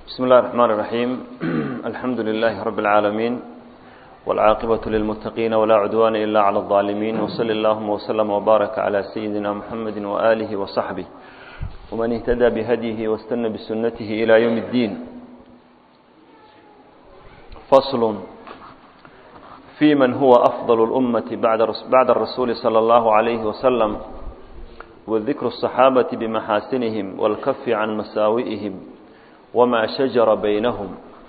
بسم الله الرحمن الرحيم الحمد لله رب العالمين والعاقبة للمتقين ولا عدوان إلا على الظالمين وصل اللهم وسلم وبارك على سيدنا محمد وآله وصحبه ومن اهتدى بهديه واستنى بسنته إلى يوم الدين فصل في من هو أفضل الأمة بعد الرسول صلى الله عليه وسلم وذكر الصحابة بمحاسنهم والكف عن مساوئهم وما شجر بينهم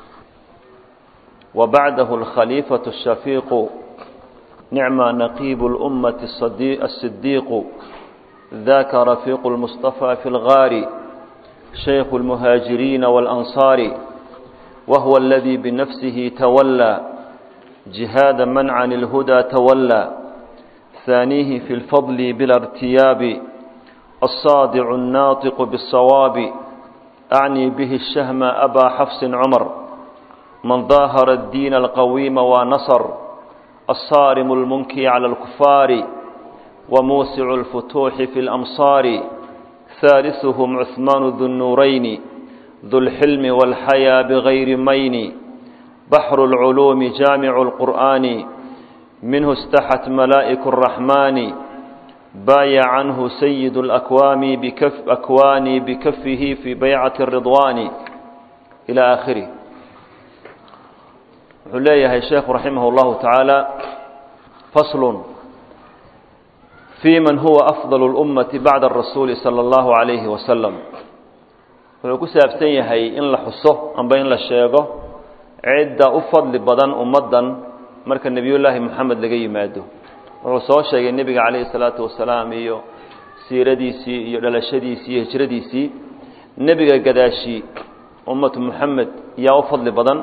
وبعده الخليفة الشفيق نعم نقيب الأمة الصديق ذاك رفيق المصطفى في الغار شيخ المهاجرين والأنصار وهو الذي بنفسه تولى جهاد من عن الهدى تولى ثانيه في الفضل بلا ارتياب الصادع الناطق بالصواب أعني به الشهم أبا حفص عمر من ظاهر الدين القويم ونصر الصارم المنكي على الكفار وموسع الفتوح في الأمصار ثالثهم عثمان ذو النورين ذو الحلم والحيا بغير مين بحر العلوم جامع القرآن منه استحت ملائك الرحمن بايع عنه سيد الأكوام بكف أكواني بكفه في بيعة الرضوان إلى آخره عليه الشيخ رحمه الله تعالى فصل في من هو أفضل الأمة بعد الرسول صلى الله عليه وسلم wuxuu ku saabsan yahay in la xuso amba in la sheego cidda u fadli badan ummaddan marka nebiyullaahi moxamed laga yimaado wuxuu soo sheegay nebiga calayhi salaatu wasalaam iyo siiradiisii iyo dhalashadiisii iyo hijradiisii nebiga gadaashii ummatu moxamed yaa u fadli badan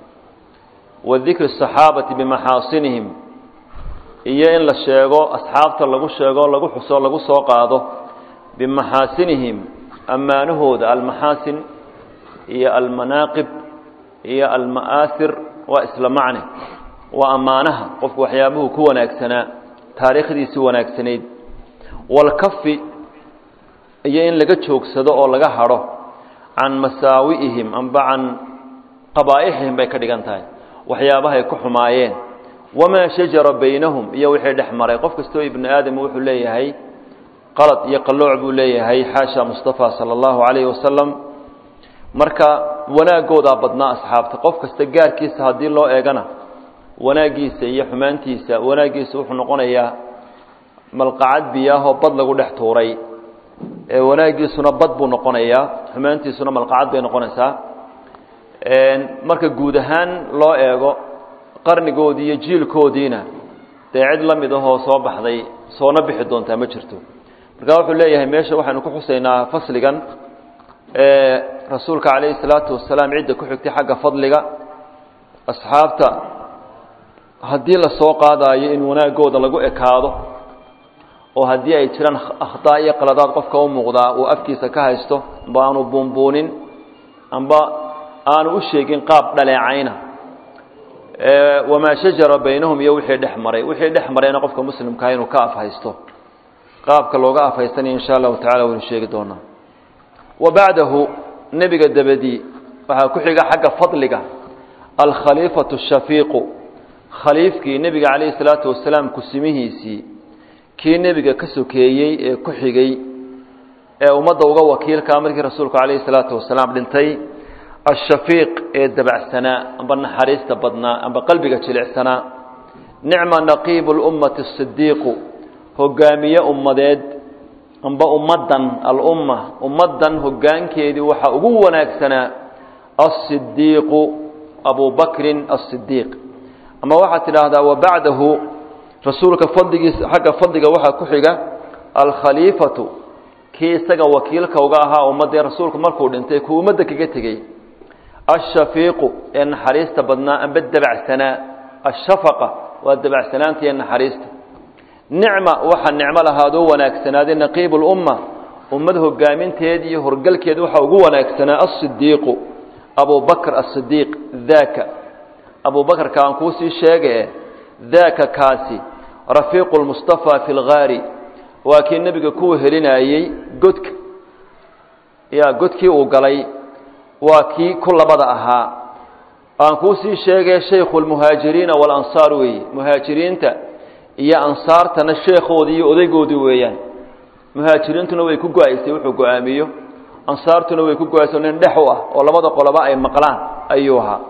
wa dikri asaxaabati bimaxaasinihim iyo in la sheego asxaabta lagu sheego lagu xuso lagu soo qaado bimaxaasinihim ammaanahooda almaxaasin iyo almanaaqib iyo alma'aahir waa isla macne waa ammaanaha qofku waxyaabuhu ku wanaagsanaa taariikhdiisii wanaagsanayd walkafi iyo in laga joogsado oo laga hadho can masaawi'ihim amba can qabaa'ixihim bay ka dhigan tahay waxyaabahay ku xumaayeen wamaa shajara baynahum iyo wixii dhex maray qof kastoo ibnu aadam wuxuu leeyahay qalad iyo qallooc buu leeyahay xaasha mustafa sala allahu calayhi wasalam marka wanaagoodaa badnaa asxaabta qof kasta gaarkiisa haddii loo eegana wanaaggiisa iyo xumaantiisa wanaaggiisa wuxuu noqonayaa malqacad biyaahoo bad lagu dhex tuuray ee wanaaggiisuna bad buu noqonayaa xumaantiisuna malqacad bay noqonaysaa marka guud ahaan loo eego qarnigoodii iyo jiilkoodiina dee cid la mid ahoo soo baxday soona bixi doontaa ma jirto marka wuxuu leeyahay meesha waxaynu ku xusaynaa fasligan ee rasuulka calayhi salaatu wasalaam cidda ku xigtay xagga fadliga asxaabta haddii la soo qaadaayo in wanaagooda lagu ekaado oo haddii ay jiraan akhdaa iyo qaladaad qofka u muuqdaa uu afkiisa ka haysto amba aanu buunbuunin amba aanu u sheegin qaab dhaleecayna wamaa shajara baynahum iyo wixii dhex maray wixii dhex marayna qofka muslimkaa inuu ka afhaysto qaabka looga afhaysanaya insha allahu tacala waynu sheegi doonaa wa bacdahu nebiga dabadii waxaa ku xiga xagga fadliga alkhaliifatu shafiiqu khaliifkii nebiga calayhi salaatu wasalaam kusimihiisii kii nebiga ka sokeeyey ee ku xigay ee ummadda uga wakiilkaa markii rasuulku calayhi salaatu wasalaam dhintay ashafiiq ee dabacsanaa amba naxariista badnaa amba qalbiga jilicsanaa nicma naqiibu lummati asidiiqu hogaamiye ummadeed amba ummaddan alumma ummaddan hoggaankeedii waxaa ugu wanaagsanaa asidiiqu abu bakrin asidiiq ama waxaad tidhaahdaa wabacdahu rasuulka fadligiisa xagga fadliga waxaa ku xiga alkhaliifatu kii isaga wakiilka uga ahaa ummaddii rasuulku markuu dhintay kuu ummadda kaga tegey ashafiiqu ee naxariista badnaa amba dabacsanaa ashafaqa waa dabacsanaanta iyo naxariista nicma waxaa nicmo lahaadoo wanaagsanaaday naqiibu lumma ummad hogaaminteed iyo horgalkeed waxaa ugu wanaagsanaa asidiiqu abu bakr asidiiq daaka abu bakrka aan kuusii sheegae daaka kaasi rafiiqu lmustafaa fi lgaari waa kii nebiga kuwa helinayey godka ya godkii uu galay waa kii ku labada ahaa aan kuu sii sheegay shaykhu lmuhaajiriina walansaar weeye muhaajiriinta iyo ansaartana sheekhoodii iyo odaygoodii weeyaan muhaajiriintuna way ku go-aysay wuxuu go-aamiyo ansaartuna way ku go-aysa nin dhex u ah oo labada qoloba ay maqlaan ayuu ahaa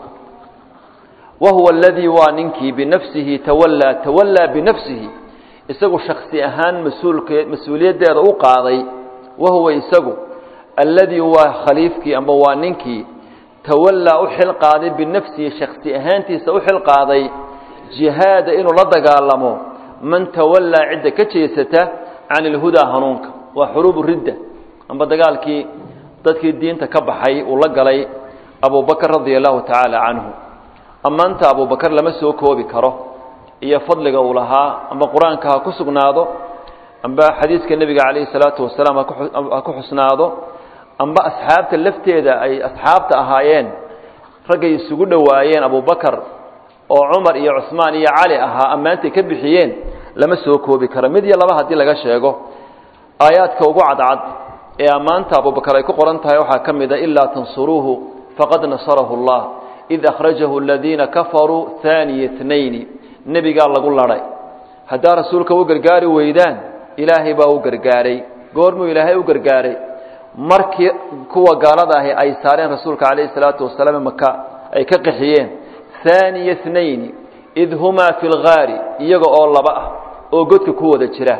wa huwa aladii waa ninkii binafsihi tawallaa tawallaa binafsihi isagu shaksi ahaan mas-uulke mas-uuliyaddeeda u qaaday wa huwa isagu alladii waa khaliifkii amba waa ninkii tawallaa u xil qaaday binafsihi shaksi ahaantiisa u xil qaaday jihaada inuu la dagaalamo man tawallaa cidda ka jeesata can ilhudaa hanuunka waa xuruubu ridda amba dagaalkii dadkii diinta ka baxay uu la galay abubakr radia allahu tacaala canhu ammaanta abubakar lama soo koobi karo iyo fadliga uu lahaa amba qur-aanka ha ku sugnaado amba xadiiska nebiga calayhi salaatu wasalaam ha ku xusnaado amba asxaabta lafteeda ay asxaabta ahaayeen raggay isugu dhowaayeen abubakar oo cumar iyo cusmaan iyo cali ahaa ammaantay ka bixiyeen lama soo koobi karo mid iyo laba haddii laga sheego aayaadka ugu cadcad ee ammaanta abubakar ay ku qoran tahay waxaa ka mid a ilaa tansuruuhu faqad nasarahu allah id akhrajahu aladiina kafaruu haaniya tnayni nebigaa lagu ladhay haddaa rasuulka u gargaari weydaan ilaahay baa u gargaaray goormuu ilaahay u gargaaray markii kuwa gaalada ahi ay saareen rasuulka calayhi salaatu wasalaam maka ay ka qaxiyeen haaniya tnayni id humaa fi lgaari iyaga oo laba ah oo godka ku wada jira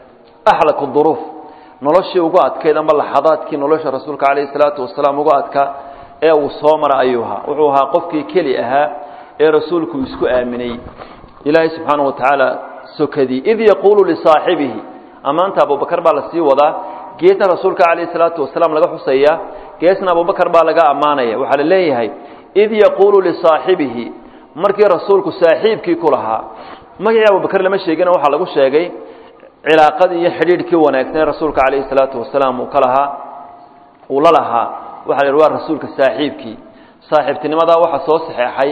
axlaku duruuf noloshii ugu adkayd ama laxadaadkii nolosha rasuulka calayhi salaatu wasalaam ugu adkaa ee uu soo mara ayuu ahaa wuxuu ahaa qofkii keli ahaa ee rasuulku isku aaminay ilaahay subxaana wa tacaala sokadii id yaquulu lisaaxibihi ammaanta abubakar baa lasii wadaa geesna rasuulka calayhi salaatu wasalaam laga xusaya geesna abubakar baa laga ammaanaya waxaa la leeyahay id yaquulu lisaaxibihi markii rasuulku saaxiibkii ku lahaa magacii abubakar lama sheegina waxaa lagu sheegay cilaaqadii iyo xidhiidhkii wanaagsan ee rasuulka calayhi salaatu wasalaam uu ka lahaa uu la lahaa waxa la yidhi waa rasuulka saaxiibkii saaxiibtinimadaa waxa soo saxeexay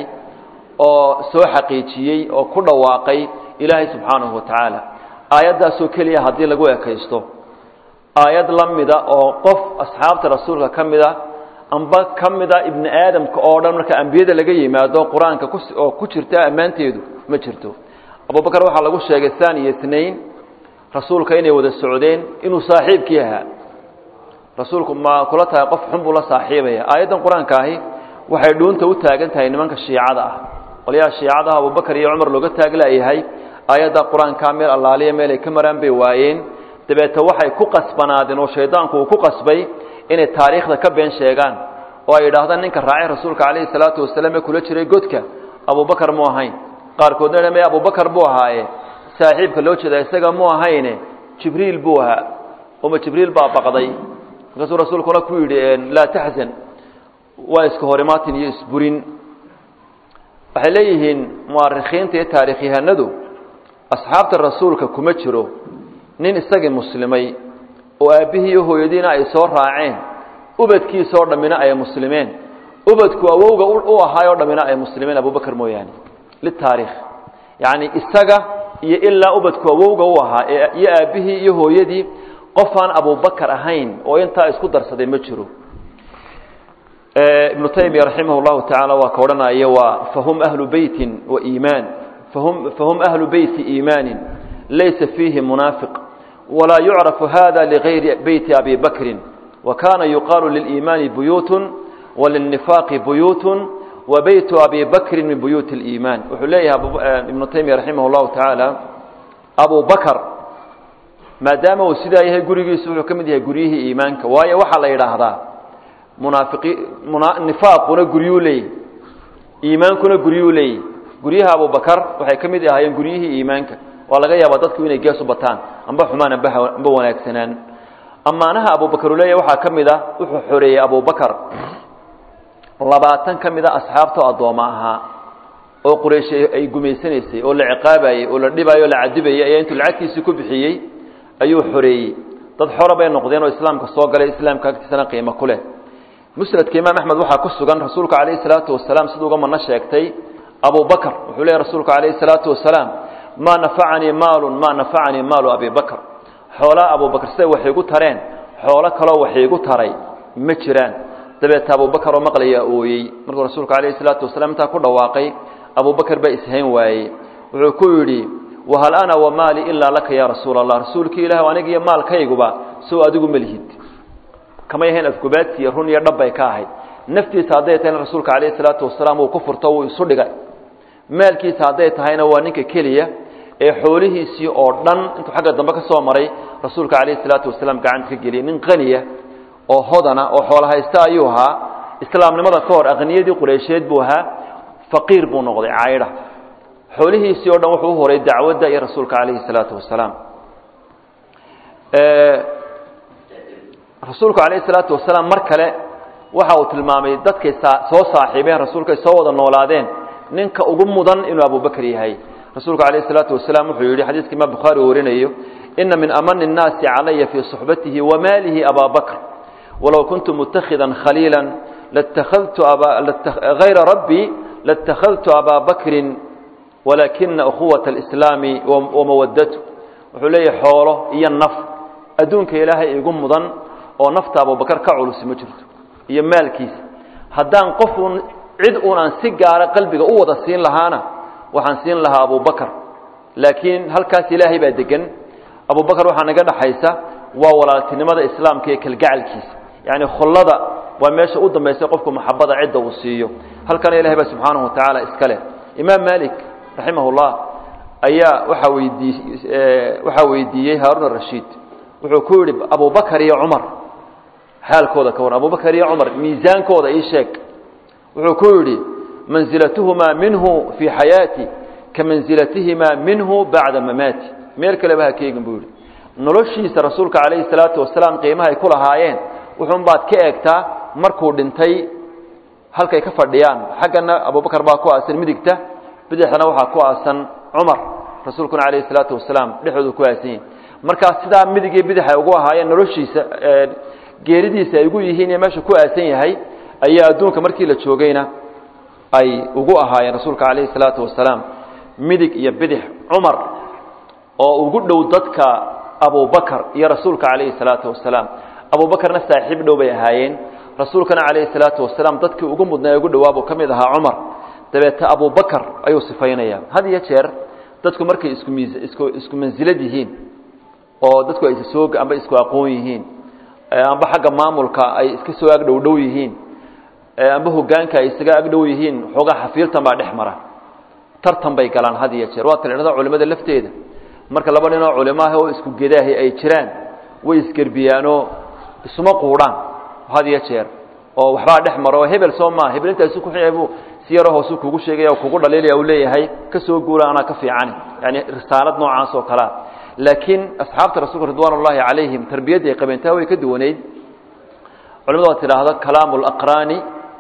oo soo xaqiijiyey oo ku dhawaaqay ilaahay subxaanahu wa tacaala aayaddaasoo keliya haddii lagu ekaysto aayad la mida oo qof asxaabta rasuulka ka mida amba ka mida ibni aadamka oo dhan marka ambiyada laga yimaado qur-aanka oo ku jirta ammaanteedu ma jirto abubakar waxaa lagu sheegay haaniya tnain rasuulka inay wada socdeen inuu saaxiibkii ahaa rasuulku ma kula tahay qof xun buu la saaxiibaya aayaddan qur-aanka ahi waxay dhuunta u taagan tahay nimanka shiicada ah qolyaha shiicadaha abubakar iyo cumar looga taaglayahay aayadda qur-aankaa meel allaaliya meel ay ka maraan bay waayeen dabeete waxay ku qasbanaadeen oo shaydaanku uu ku qasbay inay taariikhda ka been sheegaan oo ay yidhaahdaan ninka raacay rasuulka calayhi salaatu wasalaam ee kula jiray godka abubakar mu ahayn qaarkoodna dha me abubakar buu ahaaye saaxiibka loo jeeda isaga mu ahayne jibriil buu ahaa uma jibriil baa baqday markaasuu rasuulkuna ku yidhi laa taxzan waa iska horimaatin iyo isburin waxay leeyihiin mu'arikhiinta iyo taarikhyahanadu asxaabta rasuulka kuma jiro nin isagii muslimay oo aabbihii iyo hooyadiina ay soo raaceen ubadkiisoo dhammina ay muslimeen ubadku awowga u ahaay oo dhammina ay muslimeen abubakar mooyaane litaariikh yacni isaga iyo ilaa ubadku awowga u ahaa iyo aabbihii iyo hooyadii qofaan abubakar ahayn oo intaa isku darsaday ma jiro ibnu taymiya raximah llahu tacaala waa ka odhanaya waa fahum ahlu beytin wa iimaan fahum fahum ahlu beyti iimaanin laysa fiihi munaafiq walaa yucrafu hada ligayri beyti abi bakrin wa kana yuqaalu liliimaani buyuutun walilnifaaqi buyuutun wa beytu abi bakrin min buyuuti اliimaan wuxuu leeyahay ibnu taymiya raximah llahu tacaala abu bakr maadaama uu sidaa yahay gurigiisu wuxuu ka mid yahay guryihii iimaanka waayo waxaa la yidhaahdaa munaafiqi nifaaquna guryuu leeyahy iimaankuna guryuu leeyahy guryaha abubakar waxay ka mid ahaayeen guryihii iimaanka waa laga yaabaa dadku inay gees u bataan amba xumaan amba amba wanaagsanaan ammaanaha abubakar uu leeyahy waxaa ka mid a wuxuu xoreeyey abubakar labaatan ka mid a asxaabtao addooma ahaa oo quraysh ay gumaysanaysay oo la ciqaabayey oo la dhibayo o la cadibayey ayaa intuu lacagtiisii ku bixiyey ayuu xoreeyey dad xora bay noqdeen oo islaamka soo galay islaamka agtiisana qiimo ku leh musnadka imaam axmed waxaa ku sugan rasuulka calayhi salaatu wasalaam siduu uga mano sheegtay abubakr wuxuu leeyahy rasuulku calayhi salaatu wasalaam maa nafacanii maalun maa nafacanii maalu abi bakr xoolaa abubakr siday waxay igu tareen xoolo kaloo waxay igu taray ma jiraan dabeeta abubakar oo maqlayaa ooyey markuu rasuulku calayhi salaatu wasalaam intaa ku dhawaaqay abubakar baa ishayn waayey wuxuu ku yidhi wahal ana wamaali ilaa laka ya rasuula allah rasuulkii ilaah aniga iyo maalkayguba sow adigu ma lihid kamay ahayn afgubaadsiiyo run iyo dhab bay ka ahayd naftiisa hadday tahayna rasuulka calayhi salaatu wasalaam uu ku furto wuu isu dhigay maalkiisa hadday tahayna waa ninka keliya ee xoolihiisii oo dhan intuu xagga dambe ka soo maray rasuulka calayhi salaatu wasalaam gacanta ka geliyay nin qaniya oo hodana oo xoolo haysta ayuu ahaa islaamnimada ka hor aqniyadii qureysheed buu ahaa faqiir buu noqday caydha xoolihiisii o dhan wuxuu u horay dacwadda iyo rasuulka calayhi salaatu wasalaam rasuulku calayhi salaatu wasalaam mar kale waxa uu tilmaamay dadkay soo saaxiibeen rasuulkay soo wada noolaadeen ninka ugu mudan inuu abubakr yahay rasuulku calayhi salaatu wasalaam wuxuu yidhi xadiiska imaam bukhaari uu warinayo ina min amani الnaasi calaya fii صuxbatihi wamaalihi abaa bakr walow kuntu mutakhidan khaliila latakadtu hayra rabbii latakadtu abaa bakrin walaakina ukhuwaة اlislaami wamawadatu wuxuu leeyahay xoolo iyo naf adduunka ilaahay igu mudan oo nafta abubakar ka culusi ma jirto iyo maalkiisa haddaan qofuun cid uun aan si gaara qalbiga u wada siin lahaana waxaan siin lahaa abubakar laakiin halkaas ilaahay baa degan abubakar waxaa naga dhaxaysa waa walaaltinimada islaamka iyo kalgacalkiisa yacni khullada waa meesha u dambaysa qofku maxabada cidda uu siiyo halkana ilahay baa subxaanahu wa tacaala iska leh imaam malik raximah llah ayaa waaa weydii waxaa weydiiyey haarun arashiid wuxuu ku yidhi abubakar iyo cumar xaalkooda ka waran abubakar iyo cumar miisaankooda ii sheeg wuxuu ku yidhi mansilatuhumaa minhu fii xayaati ka mansilatihimaa minhu bacda mamaati meel kaleba ha keegin buu yidhi noloshiisa rasuulka calayhi salaatu wasalaam qiimaha ay ku lahaayeen wuxuun baad ka eegtaa markuu dhintay halkay ka fadhiyaan xaggana abubakar baa ku aasan midigta bidixdana waxaa ku aasan cumar rasuulkuna calayhi salaatu wasalaam dhexdoodu ku aasan yihin markaa sidaa midig iyo bidix ay ugu ahaayeen noloshiisa geeridiisa ay ugu yihiin iyo meesha ku aasan yahay ayaa adduunka markii la joogayna ay ugu ahaayeen rasuulka calayhi salaatu wasalaam midig iyo bidix cumar oo ugu dhow dadka abubakar iyo rasuulka calayhi salaatu wasalaam abubakarna saaxiib dhow bay ahaayeen rasuulkana calayhi salaatu wasalaam dadkii ugu mudnaa ee ugu dhowaabuu ka mid ahaa cumar dabeete abubakar ayuu sifaynaya had iyo jeer dadku markay isku miis isku isku mansilad yihiin oo dadku ay soo amba isku aqoon yihiin amba xagga maamulka ay iska soo ag dhow dhow yihiin amba hogaanka ay isaga ag dhow yihiin xoogaa xafiiltan baa dhex mara tartan bay galaan had iyo jeer waa talidhada culimada lafteeda marka laba ninoo culimo ah oo isku gedaahi ay jiraan way isgerbiyaanoo isuma quudhaan had iyo jeer oo waxbaa dhex maro oo hebel soo maa hebel intaasu ku xiyaybu si yaroo hoosu kugu sheegaya oo kugu dhaliilaya uu leeyahay ka soo guura anaa ka fiicani yani risaalad noocaas oo kalea laakiin asxaabta rasuulka ridwaan ullaahi calayhim tarbiyadda ay qabeentaa way ka duwanayd culimadu waa tidhaahdo kalaamu laqraani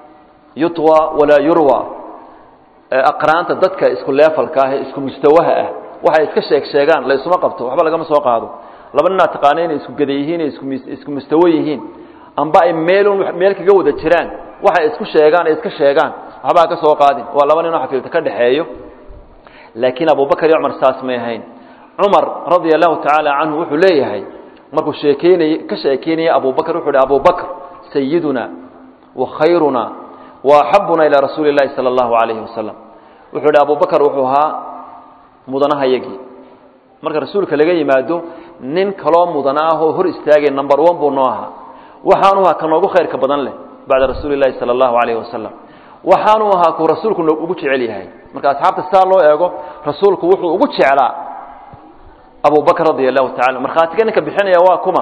yutwa walaa yurwa aqraanta dadka isku leefalka ah ee isku mustawaha ah waxay iska sheeg sheegaan la isuma qabto waxba lagama soo qaado laba ninaa taqaana inay isku geda yihiin isku isku mustawo yihiin amba ay meelun meel kaga wada jiraan waxay isku sheegaan ay iska sheegaan waxbaa ka soo qaadin waa laba ninoo xafiilta ka dhexeeyo laakiin abubakar iyo cumar saas may ahayn cumar radia allahu tacaala canhu wuxuu leeyahay markuu sheekeynay ka sheekeynaya abubakar wuxuu hi abubakr sayiduna wa khayruna wa axabuna ilaa rasuuli اllahi salى اllahu alayhi wasalam wuxuu hi abubakar wuxuu ahaa mudanahayagii marka rasuulka laga yimaado nin kaloo mudana ah oo hor istaagay number one buu noo ahaa waxaanu ahaa ka noogu khayrka badan leh bacda rasuuli اllahi salى اllahu alayhi wasalam waxaanu ahaa kuu rasuulku ugu jecel yahay marka asxaabta sidaa loo eego rasuulku wuxuu ugu jeclaa abubakr radia allahu tacala markhaatiga ninka bixinaya waa kuma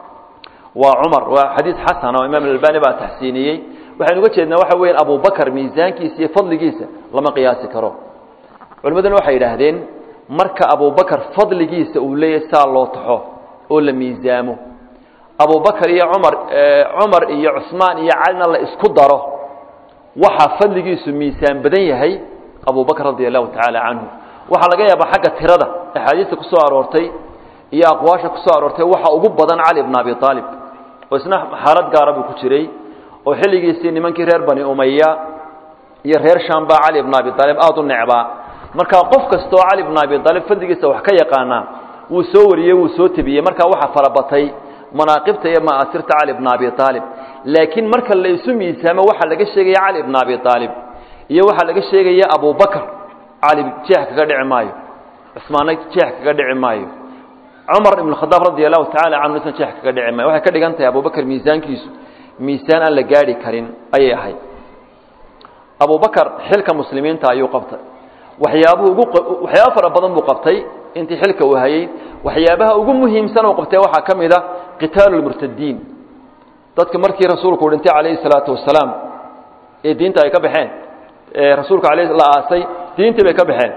waa cumar waa xadiis xasan oo imaam albani baa taxsiiniyey waxaynu uga jeednaa waxa weya abubakar miisaankiisa iyo fadligiisa lama qiyaasi karo culimaduna waxay yidhaahdeen marka abubakar fadligiisa uu leeyahay saa loo taxo oo la miisaamo abubakar iyo cumar cumar iyo cusmaan iyo calina la isku daro waxaa fadligiisu miisaan badan yahay abubakr radia allahu tacaala canhu waxaa laga yaabaa xagga tirada axaadiista ku soo aroortay iyo aqwaasha ku soo aroortay waxa ugu badan cali bn abi aalib oo isna xaalad gaara buu ku jiray oo xilligiisii nimankii reer bani umaya iyo reer sham baa cali bn abi aalib aada u necbaa marka qof kastoo cali bn abi aalib fadligiisa wax ka yaqaanaa wuu soo wariyey wuu soo tebiyey markaa waxaa farabatay manaaqibta iyo ma'aasirta cali bna abi aalib laakiin marka la isu miisaamo waxaa laga sheegaya cali bna abi aalib iyo waxaa laga sheegaya abubakr cali jeex kaga dhici maayo cusmaanna jeex kaga dhici maayo cumar ibn khadaab radi allahu tacala canhu isna jeex kaga dhici maayo waxay ka dhigan tahay abubakr miisaankiisu miisaan aan la gaadhi karin ayay ahayd abubakar xilka muslimiinta ayuu qabtay waxyaabuhu ugu waxyaaba fara badan buu qabtay intii xilka uu hayey waxyaabaha ugu muhiimsan uu qabtay waxaa ka mid a qitaalu lmurtadiin dadka markii rasuulku dhintay calayhi salaatu wasalaam ee diinta ay ka baxeen ee rasuulka alayh la aasay diintii bay ka baxeen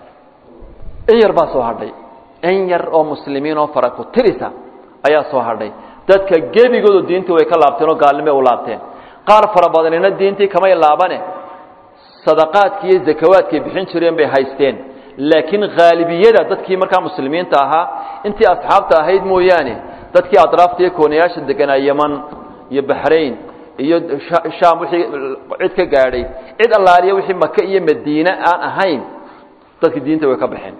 in yar baa soo hadhay in yar oo muslimiin oo fara ku tirisa ayaa soo hadhay dadka gebigoodu diintii way ka laabteen oo gaalnimay u laabteen qaar fara badanina diintii kamay laabane sadaqaadki iyo zakawaadkay bixin jireen bay haysteen laakiin haalibiyada dadkii markaa muslimiinta ahaa intii asxaabta ahayd mooyaane dadkii atraafta iyo koonayaasha deganaa yeman iyo baxrayn iyo shaam wixii cid ka gaadhay cid allaaliya wixii maka iyo madiine aan ahayn dadkii diinta way ka baxeen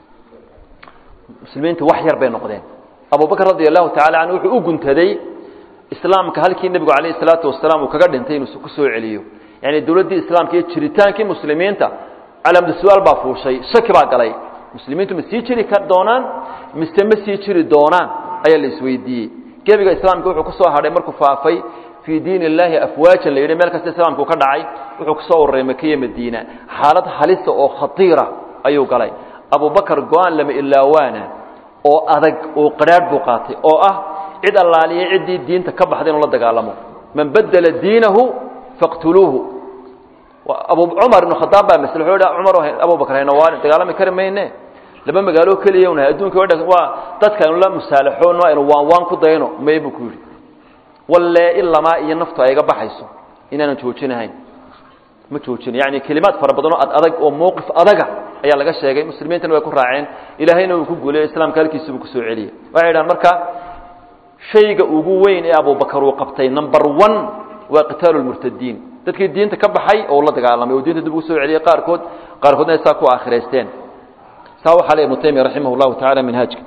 muslimiinta wax yar bay noqdeen abubakr radi allahu tacala canhu wuxuu u guntaday islaamka halkii nebigu calayhi salaatu wasalaam uu kaga dhintay inuu ku soo celiyo yani dowladdii islaamka iyo jiritaankii muslimiinta calamda su-aal baa fuushay shaki baa galay muslimiintu ma sii jiri doonaan mise ma sii jiri doonaan ayaa la isweydiiyey gebiga islaamka wuxuu kusoo hadhay markuu faafay fii diin illaahi afwaajan la yidhi meel kasta islaamku ka dhacay wuxuu kusoo ururay makiya madiina xaalad halisa oo khatiira ayuu galay abubakar go-aan lama ilaawaana oo adag oo qadhaadh buu qaatay oo ah cid allaaliya ciddii diinta ka baxday inuu la dagaalamo man badela diinahu faqtuluuhu abu cumar ibnu khadaab baa masle wuxuu cumar abubakar hayna waa dagaalami kari mayne laba magaalo keliya unahay adduunka waa dadka aynu la musaalaxoono aynu waan waan ku dayno may buu ku yidhi walle ilamaa iyo naftu ay iga baxayso inaanan joojinahayn ma joojina yani kelimaad fara badanoo ad adag oo mowqif adaga ayaa laga sheegay muslimiintana way ku raaceen ilaahayna uu ku guuliyo islaamka halkiisibuu kusoo celiyey waxay idhahan marka shayga ugu weyn ee abubakar uu qabtay number one waa qitaalu lmurtadiin dadkii diinta ka baxay oo la dagaalamay oo diinta dib ugu soo celiyey qaarkood qaarkoodna ay saa ku aakhiraysteen saa waxaa le ibnu taymiya raximah llahu tacala minhaajka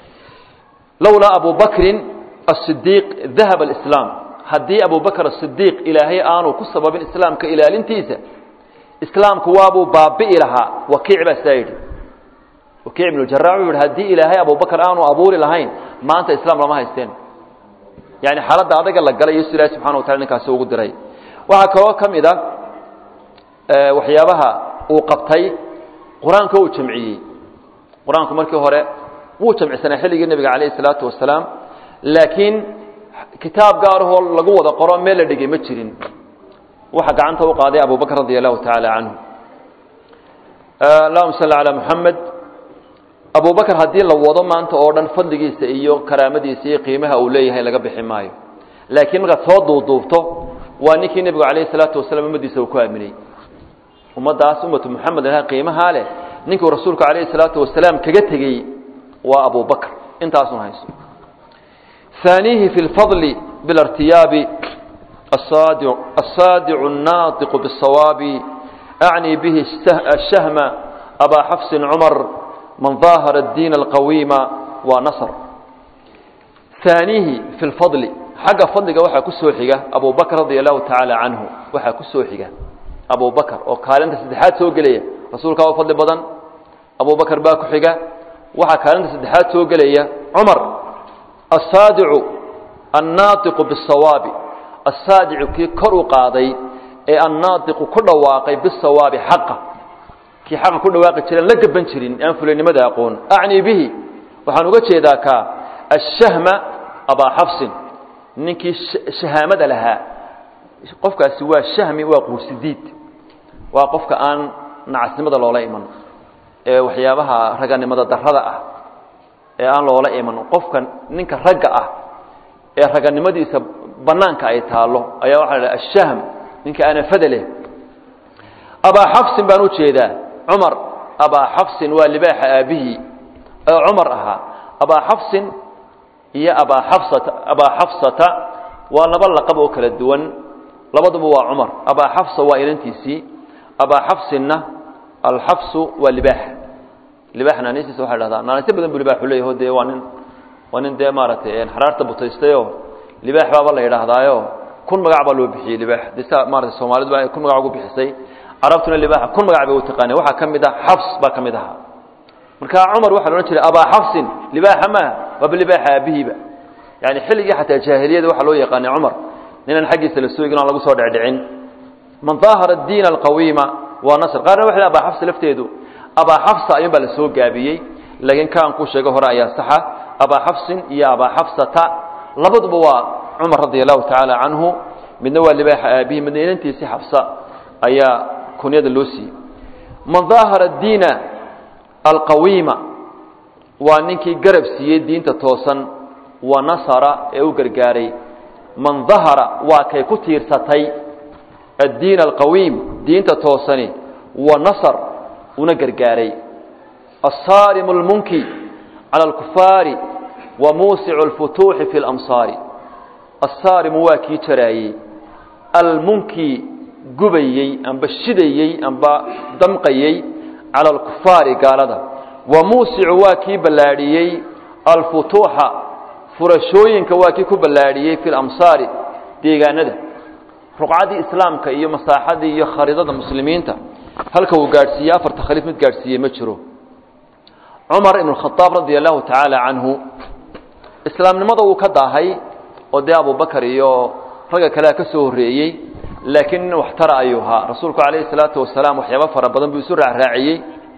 lowlaa abu bakrin asidiiq dahaba alislaam haddii abu bakr asidiiq ilaahay aanu ku sababin islaamka ilaalintiisa islaamku waabuu baabi'i lahaa wakiic baa sidaa yidhi wakiic ibnu jaraax wuxu yidhi haddii ilaahay abubakar aanu abuuri lahayn maanta islaam lama haysteen yani xaaladda adaga la galay yesu ilahi subxana wa tala ninkaasi ugu diray waxaa kaloo ka mid a waxyaabaha uu qabtay qur-aanka uu jamciyey qur-aanku markii hore wuu jamcisanaa xilligii nebiga calayh isalaatu wasalaam laakiin kitaab gaarahoo lagu wada qoro meel la dhigay ma jirin waxa gacanta u qaaday abu bakr radi allahu tacaala canhu allahuma salli calaa muxamed abu bakr haddii la wado maanta oo dhan fadligiisa iyo karaamadiisa iyo qiimaha uu leeyahay laga bixi maayo laakiin markaad soo duuduubto waa ninkii nebigu calayh isalaatu wasalaam ummaddiisa uu ku aaminay ummaddaas ummatu muxamed laha qiimahaa leh ninkuu rasuulku calayhi salaatu wasalaam kaga tegey waa abu bakr intaasun hayso ثانيه في الفضل بالارتياب الصادع, الصادع الناطق بالصواب أعني به الشهم أبا حفص عمر من ظاهر الدين القويم ونصر ثانيه في الفضل حق فضلك وحا كسوحك أبو بكر رضي الله تعالى عنه وحا كسوحك أبو بكر وقال أنت سدحات سوق لي رسولك هو فضل بدن أبو بكر باكو حقا وحا قال أنت سدحات سوق لي عمر الصادع الناطق بالصواب الصادع كي كرو قاضي اي الناطق كل واقع بالصواب حقه كي حق كل واقع جيران لا غبن جيرين ان فلنimada aqoon اعني به waxaan uga jeedaa ka الشهم ابا حفص ninkii shahaamada lahaa qofkaasi waa shahmi waa quusidiid waa qofka aan nacasnimada loola iman ee waxyaabaha raganimada darrada ah ee aan loola iman qofka ninka ragga ah ee raganimadiisa banaanka ay taalo ayaa waxaa la dhaha ashahm ninka anafada leh abaa xafsin baan u jeedaa cumar abaa xafsin waa libaaxa aabihii ee cumar ahaa abaa xafsin iyo abaa xafsata abaa xafsata waa laba laqab oo kala duwan labaduba waa cumar abaa xafsa waa inantiisii abaa xafsinna alxafsu waa libaaxa libaax naanisiisa waxa la dhahdaa naanasyo badan buu libaaxu leeyaho dee waa nin waa nin dee maaragtay xaraarta butaystayoo libaax baaba la yidhaahdaayo kun magac baa loo bixiyey libaax de sa maarata soomaalidu ba kun magac ugu bixisay carabtuna libaaxa kun magac bay u taqaaneen waxaa ka mid ah xafs baa ka mid ahaa marka cumar waxaa la odhan jiray abaa xafsin libaaxa maaha waaba libaaxa aabihiiba yani xilligii xataa jaahiliyada waxaa loo yaqaanay cumar ninaan xaggiisa la soogin aan lagu soo dhecdhicin man daahara diin alqawiima waa nasr qaarna waxay abaa xafsa lafteedu abaa xafsa ayuun baa la soo gaabiyey laakiin kaan kuu sheego hore ayaa saxa abaa xafsin iyo abaa xafsata labaduba waa cumar radia allahu tacaala canhu midna waa libaaxa aabihi midna inantiisii xafsa ayaa kunyada loo siiyey man daahara diina alqawiima waa ninkii garab siiyey diinta toosan wa nasara ee u gargaaray man dahara waa kay ku tiirsatay addiin alqawiim diinta toosani wa nasar una gargaaray assaarimu almunki cala alkufaari wa muusicu alfutuuxi fi lamsaari assaarimu waa kii jaraayey almunki gubayey amba shidayey amba damqayey cala alkufaari gaalada wa muusicu waa kii ballaadhiyey alfutuuxa furashooyinka waa kii ku ballaadhiyey fi lamsaari deegaanada ruqcaddii islaamka iyo masaaxadii iyo khariidada muslimiinta halka uu gaadhsiiyey afarta khaliif mid gaadhsiiyey ma jiro cumar ibn khadaab radia allahu tacaala canhu islaamnimada wuu ka daahay oo dee abubakar iyo ragga kalea ka soo horreeyey laakiin nin waxtara ayuu ahaa rasuulku calayhi salaatu wasalaam waxyaaba fara badan buu isu raacraaciyey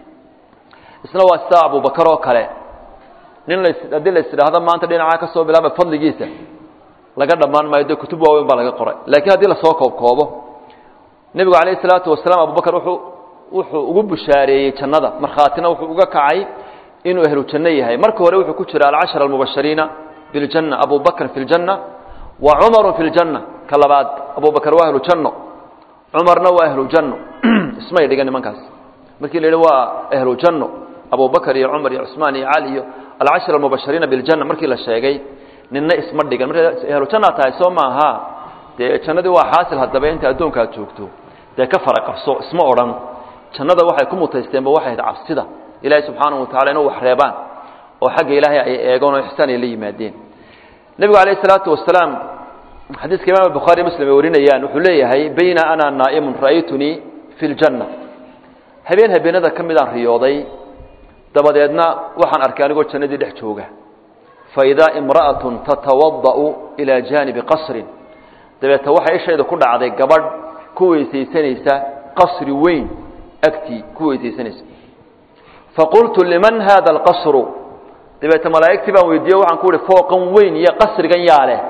isna waa sida abubakar oo kale nin las haddii la isidhaahdo maanta dhinacaa ka soo bilaaba fadligiisa laga dhammaan maayo dee kutub waaweyn baa laga qoray laakiin haddii lasoo koobkoobo nebigu calayhi salaatu wasalaam abubakar wuxuu wuxuu ugu bushaareeyey jannada markhaatina wuxuu uga kacay inuu ahlu janno yahay marka hore wuxuu ku jira alcashara almubashariina biljanna abu bakr fi ljanna wa cumaru fi ljanna ka labaad abubakar waa ahlu janno cumarna waa ahlu janno ismay dhigan nimankaas markii la yidhi waa ahlu janno abubakar iyo cumar iyo cusmaan iyo cali iyo alcashara almubashariina biljanna markii la sheegay ninna isma dhigan marka ahlu jannaa tahay soo maaha dee jannadii waa xaasil haddaba inta addoonka aad joogto dee ka fara qabso isma odhan jannada waxay ku mutaysteenba waxay ahayd cabsida ilaahay subxaanahu watacala inuu wax reebaan oo xagga ilaahay ay eegoon oo ixsaan ay la yimaadeen nebigu calayhi salaatu wasalaam xadiiska imaam bukhaari muslim ay warinayaan wuxuu leeyahay bayna ana naa'imun ra'aytunii fi ljanna habeen habeenada ka midaan riyooday dabadeedna waxaan arkay anigoo jannadii dhex jooga faidaa imra'atun tatawada'u ilaa jaanibi qasrin dabeeta waxay ishayda ku dhacday gabadh ku weysaysanaysa qasri weyn agtii ku weysaysanaysa faqultu liman hada alqasru dabeete malaa'igtii baan weydiiye waxaan ku uhi fooqan weyn iyo qasrigan yaa leh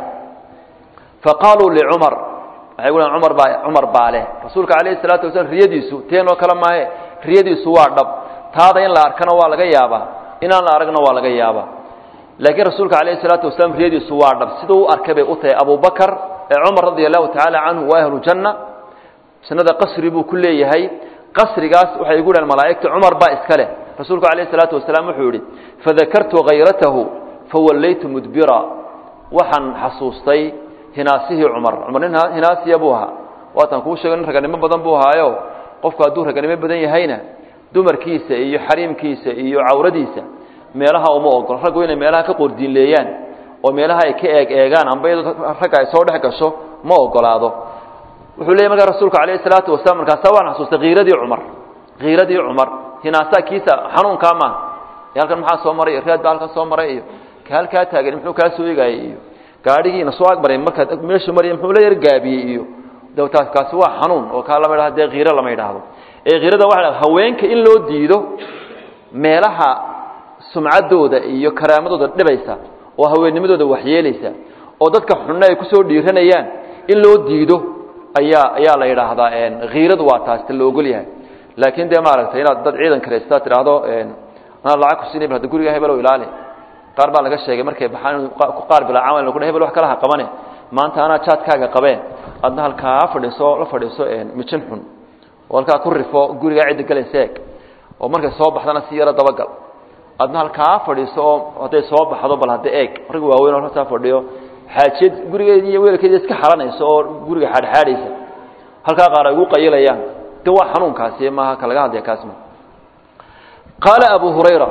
faqaaluu licumar waxay gu cumar baa cumar baa leh rasuulka calayhi salaatu wasalaam riyadiisu teenoo kale maahe riyadiisu waa dhab taada in la arkana waa laga yaabaa inaan la aragna waa laga yaabaa laakiin rasuulka calayhi salaatu wasalaam riyadiisu waa dhab siduu u arkay bay u tahay abubakar ee cumar radia allahu tacaala canhu waa ahlu janna jannada qasri buu ku leeyahay qasrigaas waxay igu dhahan malaa'igta cumar baa iska leh rasuulku calayhi salaatu wasalaam wuxuu yidhi fadakartu hayratahu fawallaytu mudbira waxaan xasuustay hinaasihii cumar cumar nin hinaasiya buu ahaa waatan kuu sheego nin raganimo badan buu ahaayo qofku hadduu raganimo badan yahayna dumarkiisa iyo xariimkiisa iyo cawradiisa meelaha uma ogolo raggu inay meelaha ka qordiinleeyaan oo meelaha ay ka eeg eegaan amba iyadoo ragga ay soo dhex gasho ma ogolaado wuxuu leeyay markaa rasuulku calayhi salaatu wasalaam markaasaa waan xasuustay kiiradii cumar kiiradii cumar hinaasaa kiisa xanuunkaa maaha e halkan maxaa soo maray iyo reed baa halkan soo maray iyo ka halkaa taagan muxuu kaa soo egaayay iyo gaadhigiina soo agmaray markaad meeshu marya muxuu la yar gaabiyey iyo dawtaas kaasi waa xanuun oo kaa lama idhahdo dee kiiro lama idhaahdo ee kiirada waxa la haweenka in loo diido meelaha sumcaddooda iyo karaamadooda dhibaysa oo haweennimadooda waxyeelaysa oo dadka xunna ay kusoo dhiiranayaan in loo diido ayaa ayaa la yidhaahdaa kiiradu waa taas ta la ogol yahay laakiin dee maaragtay inaad dad ciidan karaysta tidhaahdo anaa lacag ku siinay hadda guriga hebelow ilaali qaar baa laga sheegay markay baxaan ku qaar bilaa camal ku hebel wax kala ha qabane maanta anaa jaadkaaga qabeen adna halkaa fadhiiso la fadhiiso mijin xun oo halkaa ku rifo gurigaa cidda galaysa eeg oo markay soo baxdana si yaro dabagal adna halkaa fadhiiso oo hadday soo baxdo bal hadda eeg rag waaweyn oo halkaa fadhiyo xaajiyad gurigeedi iyo weelkeedi iska xalanayso oo guriga xaadxaadhaysa halkaa qaar ay ugu qayilayaan de waa xanuunkaasi maaha ka laga hadlaya kaasma qaala abu hurayra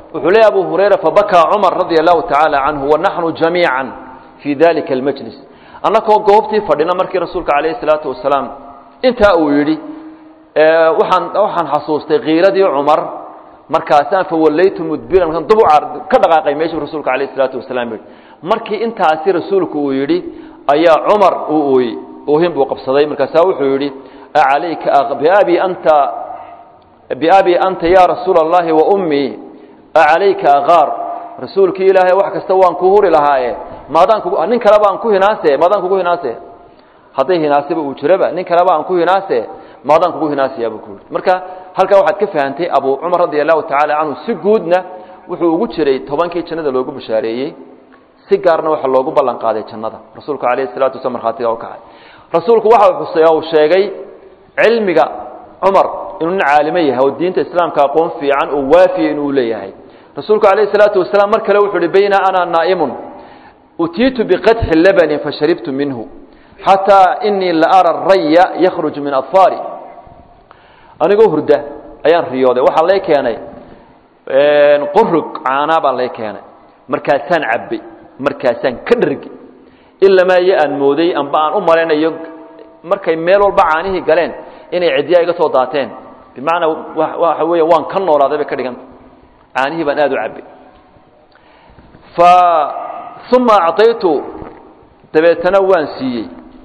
wuxuu leeyahy abu hurayra fabakaa cumar radia allahu tacaala canhu wanaxnu jamiica fii dalika almajlis annakoo goobtii fadhina markii rasuulka calayhi salaatu wasalaam intaa uu yidhi waxaan waxaan xasuustay kiiradii cumar markaasaan fawallaytu mudbiran markaan dub ka dhaqaaqay meeshuu rasuulka calayhi salaatu wasalaam yidhi markii intaasi rasuulku uu yidhi ayaa cumar uu ooyey oohin buu qabsaday markaasaa wuxuu yidhi acalayka biabi anta biabi anta ya rasuula allahi wa ummii acalayka akaar rasuulkii ilaahay wax kasta waan ku huri lahaaye maadaan kugu nin kaleba aan ku hinaase maadaan kugu hinaase hadday hinaaseba uu jiraba nin kaleba aan ku hinaase maadaan kugu hinaasayaabuu ku yidhi marka halkaa waxaad ka fahantay abu cumar radia allahu tacaala canhu si guudna wuxuu ugu jiray tobankii jannada loogu bashaareeyey si gaarna waxa loogu ballan qaaday jannada rasuulku calayhi salatu waslam markhaatiga u kacay rasuulku waxa uu xusay uu sheegay cilmiga cumar inuu nin caalimo yahay oo diinta islaamka aqoon fiican oo waafiya inuu leeyahay rasuulku calayhi salaatu wasalaam mar kale wuxuu uhi bayna ana naa'imun utiitu biqadxi labanin fasharibtu minhu xataa inii la ara raya yakhruju min adfaari anigoo hurda ayaan riyooday waxaa lay keenay qurug caanaa baa lay keenay markaasaan cabbay markaasaan ka dhargi ilamaa iyo aan mooday amba aan u malaynayo markay meel walba caanihii galeen inay cidyaa iga soo daateen bimacnaa waxa weya waan ka noolaaday bay ka dhiganta caanihii baan aada u cabbay fa uma acطaytu dabeetana waan siiyey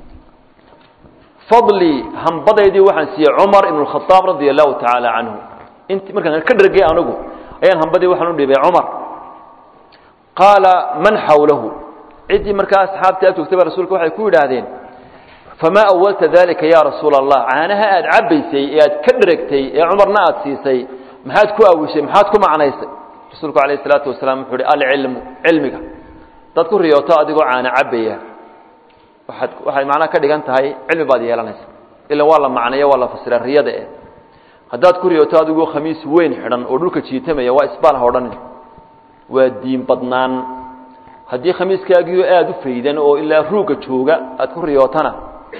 fadlii hambadaydii waxaan siiyey cumar ibn اkhaaab radia allahu tacaala canhu int markaan ka dhargay anigu ayaan hambadii waxaan u dhibay cumar qaala man xawlahu ciddii markaa asxaabtii ag joogtay ba rasuulka waxay ku yidhaahdeen famaa awalta dalika ya rasuula allah caanaha aad cabbaysay ee aad ka dheragtay ee cumarna aad siisay maxaad ku awishay maxaad ku macnaysay rasuulku alayh isalaatu wasalaam wuxuu uhi alcilmu cilmiga dad ku riyooto adigoo caana cabbaya waaad waxay macnaha ka dhigan tahay cilmi baad yeelanaysa ilan waa la macneeyo waa la fasira riyada eh haddaad ku riyooto adigoo khamiis weyn xidhan oo dhulka jiitamaya waa isbaal ha odhanin waa diin badnaan haddii khamiiskaagiio aada u faydan oo ilaa ruugga jooga aad ku riyootana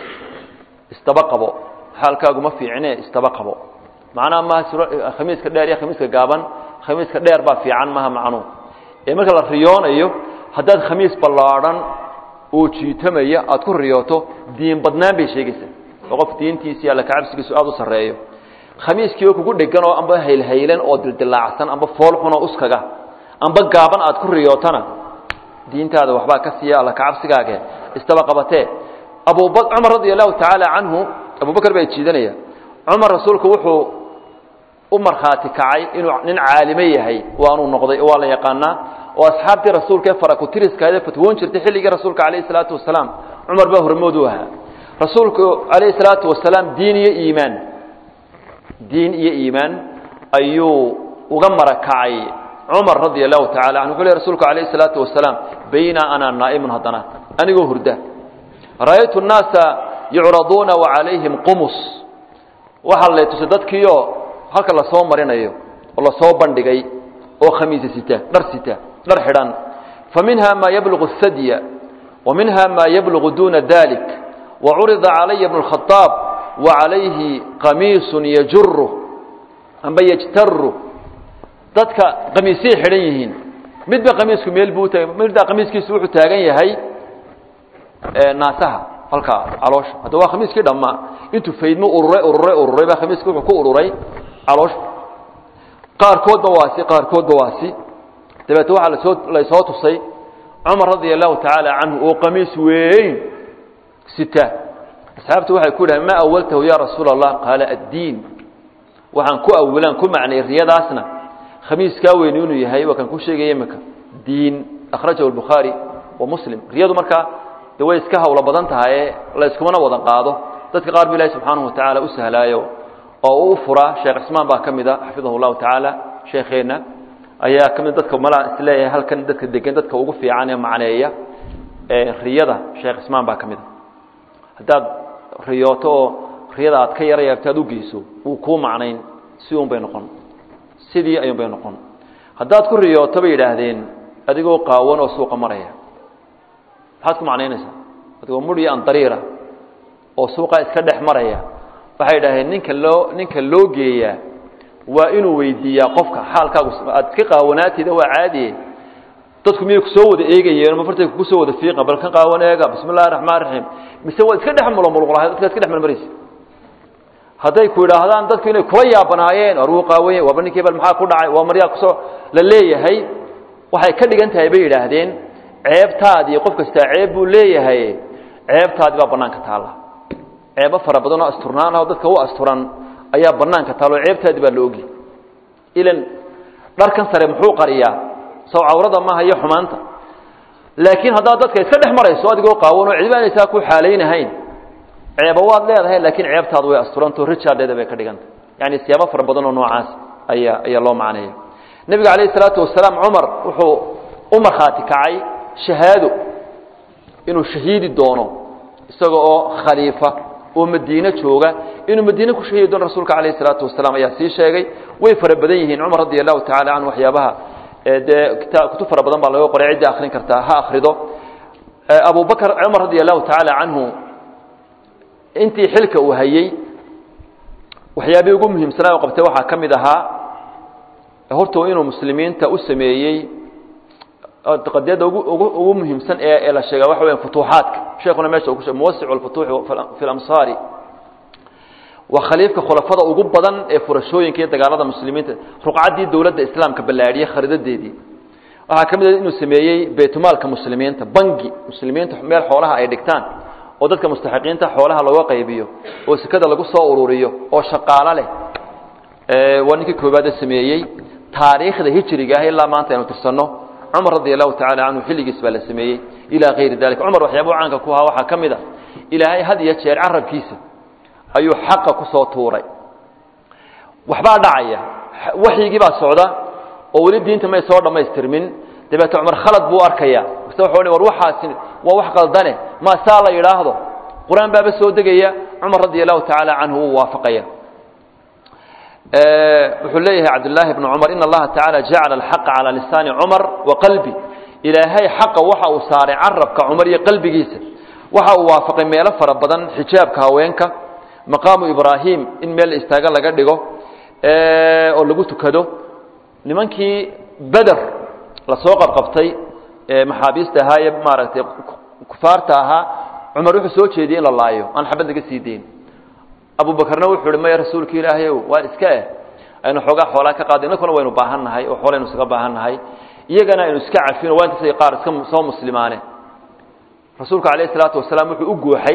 isdaba qabo xaalkaagu ma fiicne isdaba qabo macnaha maha khamiiska dheer iyo khamiiska gaaban khamiiska dheer baa fiican maha macnuu ee marka la riyoonayo haddaad khamiis ballaadhan oo jiitamaya aad ku riyooto diin badnaan bay sheegaysaa oo qof diintiisi alla kacabsigiisu aada u sarreeyo khamiiskiioo kugu dhegan oo amba haylhaylan oo dildilaacsan amba foolxun oo uskaga amba gaaban aad ku riyootana diintaada waxbaa ka siiya alla kacabsigaage istaba qabatee abuba cumar radia allahu tacaala canhu abubakar baa jiidanaya cumar rasuulku wuxuu u markhaati kacay inuu nin caalime yahay waanuu noqday waa la yaqaanaa oo asxaabtii rasuulka ee farakutiriskaade fatwoon jirtay xilligii rasuulka calayhi salaatu wasalaam cumar baa hormood u ahaa rasuulku calayhi salaatu wasalaam diin iyo iimaan diin iyo iimaan ayuu uga marakacay cumar radia allahu tacala canhu wuxuu ley rsulku calayhi salaatu wasalaam bayna ana naa'imun haddana anigoo hurda ra'aytu nnaasa yucraduuna wa calayhim qumus waxaa lay tusay dadkiioo halka lasoo marinayo oo lasoo bandhigay oo khamiisa sita dhar sita dhar xidhan fa minha maa yablugu اsadya wa minha maa yablugu duna dalik wa curida calaya bnu اlkhadaab wa calayhi qamiisun yajuru amba yajtaru dadka qamiisay xidhan yihiin midba qamiisku meel buu taag midba qamiiskiisu wuxuu taagan yahay naasaha halkaa caloosha hadda waa khamiiskii dhammaa intuu faydmo ururay ururay ururay baa khamiiski wuxuu ku ururay caloosha qaarkoodba waasi qaarkoodba waasi dabeete waxaa lasoo laysoo tusay cumar radia allahu tacaala canhu oo qamiis weyn sita asxaabtu waxay ku yidhahdeen ma awaltahu ya rasuula allah qaala addiin waxaan ku awilaan ku macnay riyadaasna khamiiskaa weyni inuu yahay waa kan ku sheegaya imika diin akhrajahu albukhaari wa muslim riyadu markaa de way iska hawlo badan tahaye la iskumana wadan qaado dadka qaar bu ilahi subxaanahu watacaala u sahlaayo oo uu u furaa sheekh cismaan baa ka mida xafidahu llahu tacaala sheekheenna ayaa ka mid dadka malaa isleeyahay halkan dadka degan dadka ugu fiican ee macneeya riyada sheekh cismaan baa ka mida haddaad riyooto oo riyada aad ka yara yaabto aad u geyso wuu kuu macnayn si un bay noqon sidii ayuun bay noqon haddaad ku riyooto bay yidhaahdeen adigoo qaawan oo suuqa maraya maxaad ku macnaynaysaa adigoo mudhi an dariira oo suuqa iska dhex maraya waxay yidhahdeen ninka loo ninka loo geeyaa waa inuu weydiiyaa qofka xaalkaagu aad iska qaawanaatida waa caadiye dadku miyay kusoo wada eegayeen ma fartay kusoo wada fiiqa bal kan qaawan eega bismi illahi raxmaan raxiim mise waad iska dhex mulomulqulahay dadka iska dhex marmaraysa hadday ku yidhaahdaan dadku inay kula yaabanaayeen war wuu qaawan yahay waaba ninkii bal maxaa ku dhacay waa maryaa kusoo la leeyahay waxay ka dhigan tahay bay yidhaahdeen ceebtaadii qof kastaa ceeb buu leeyahay ceebtaadii baa bannaanka taalla ceebo fara badan oo asturnaan ah oo dadka u asturan ayaa bannaanka taalla oo ceebtaadii baa la ogi ilan dharkan sare muxuu qariyaa saw cawrada maaha iyo xumaanta laakiin haddaad dadka iska dhex marayso adigoo qaawan oo cidba aynaysaa ku xaalaynahayn ceebo waad leedahay laakiin ceebtaadu way asturantao rijaadheeda bay ka dhiganta yani siyaabo fara badan oo noocaas ayaa ayaa loo macneeya nebiga calayhi isalaatu wasalaam cumar wuxuu u markhaati kacay shahaado inuu shahiidi doono isaga oo khaliifa oo madiine jooga inuu madiine ku shahiidi doono rasuulka calayhi isalaatu wasalaam ayaa sii sheegay way fara badan yihiin cumar radi allahu tacala canhu waxyaabaha dee kita kutub fara badan baa laga qoray cidda akrin kartaa ha akrido abu bakr cumar radi allahu tacaala canhu intii xilka uu hayey waxyaabihii ugu muhiimsanaa u qabtay waxaa ka mid ahaa horta inuu muslimiinta u sameeyey qadiyadda ugu ugu ugu muhiimsan ee ee la sheega waxa weya futuuxaadka sheekuna meesha uu ku sheegay muwasicu alfutuuxi fi lamsaari waa khaliifka khulafada ugu badan ee furashooyinka iyo dagaalada muslimiinta ruqcaddii dowladda islaamka ballaadhiyey kharidadeedii waxaa ka mid ah inuu sameeyey baytulmaalka muslimiinta bangi muslimiinta meel xoolaha ay dhigtaan oo dadka mustaxiqiinta xoolaha looga qaybiyo oo sekada lagu soo ururiyo oo shaqaalo leh waa ninkii koobaade sameeyey taariikhda hijriga ah ilaa maanta aynu tirsanno cumar radi allahu tacala canhu xilligiis baa la sameeyey ilaa kayri dalika cumar waxyaabuu caanka ku ahaa waxaa ka mid a ilaahay had iyo jeer carabkiisa ayuu xaqa ku soo tuuray waxbaa dhacaya waxyigii baa socda oo weli diinta may soo dhammaystirmin dabeete cumar khalad buu arkaya mase wuxuu war waxaasi waa wax qaldane ma saa la yidhaahdo qur-aan baaba soo degaya cumar radi allahu tacaala canhu wuu waafaqaya wuxuu leeyahay cabdالlahi bn cmar in اllaha taعalى jacala اlxaqa calى lisaani cumar wa qalbi ilaahay xaqa waxa uu saaray carabka cumar iyo qalbigiisa waxa uu waafaqay meelo fara badan xijaabka haweenka maqaamu ibraahim in meel istaaga laga dhigo oo lagu tukado nimankii beder lasoo qabqabtay maxaabiista ahaa ee maaragtay kufaarta ahaa cumar wuxuu soo jeediyey in la laayo aan xabad laga sii deyn abu bakrna wuxuu hi maya rasuulka ilaahayow waa iska eh aynu xoogaa xoolaa ka qaada innakuna waynu baahan nahay oo xoolaynu isaga baahan nahay iyagana aynu iska cafino waa intaasay qaar iska soo muslimaane rasuulku calayh isalaatu wasalaam wuxuu u gooxay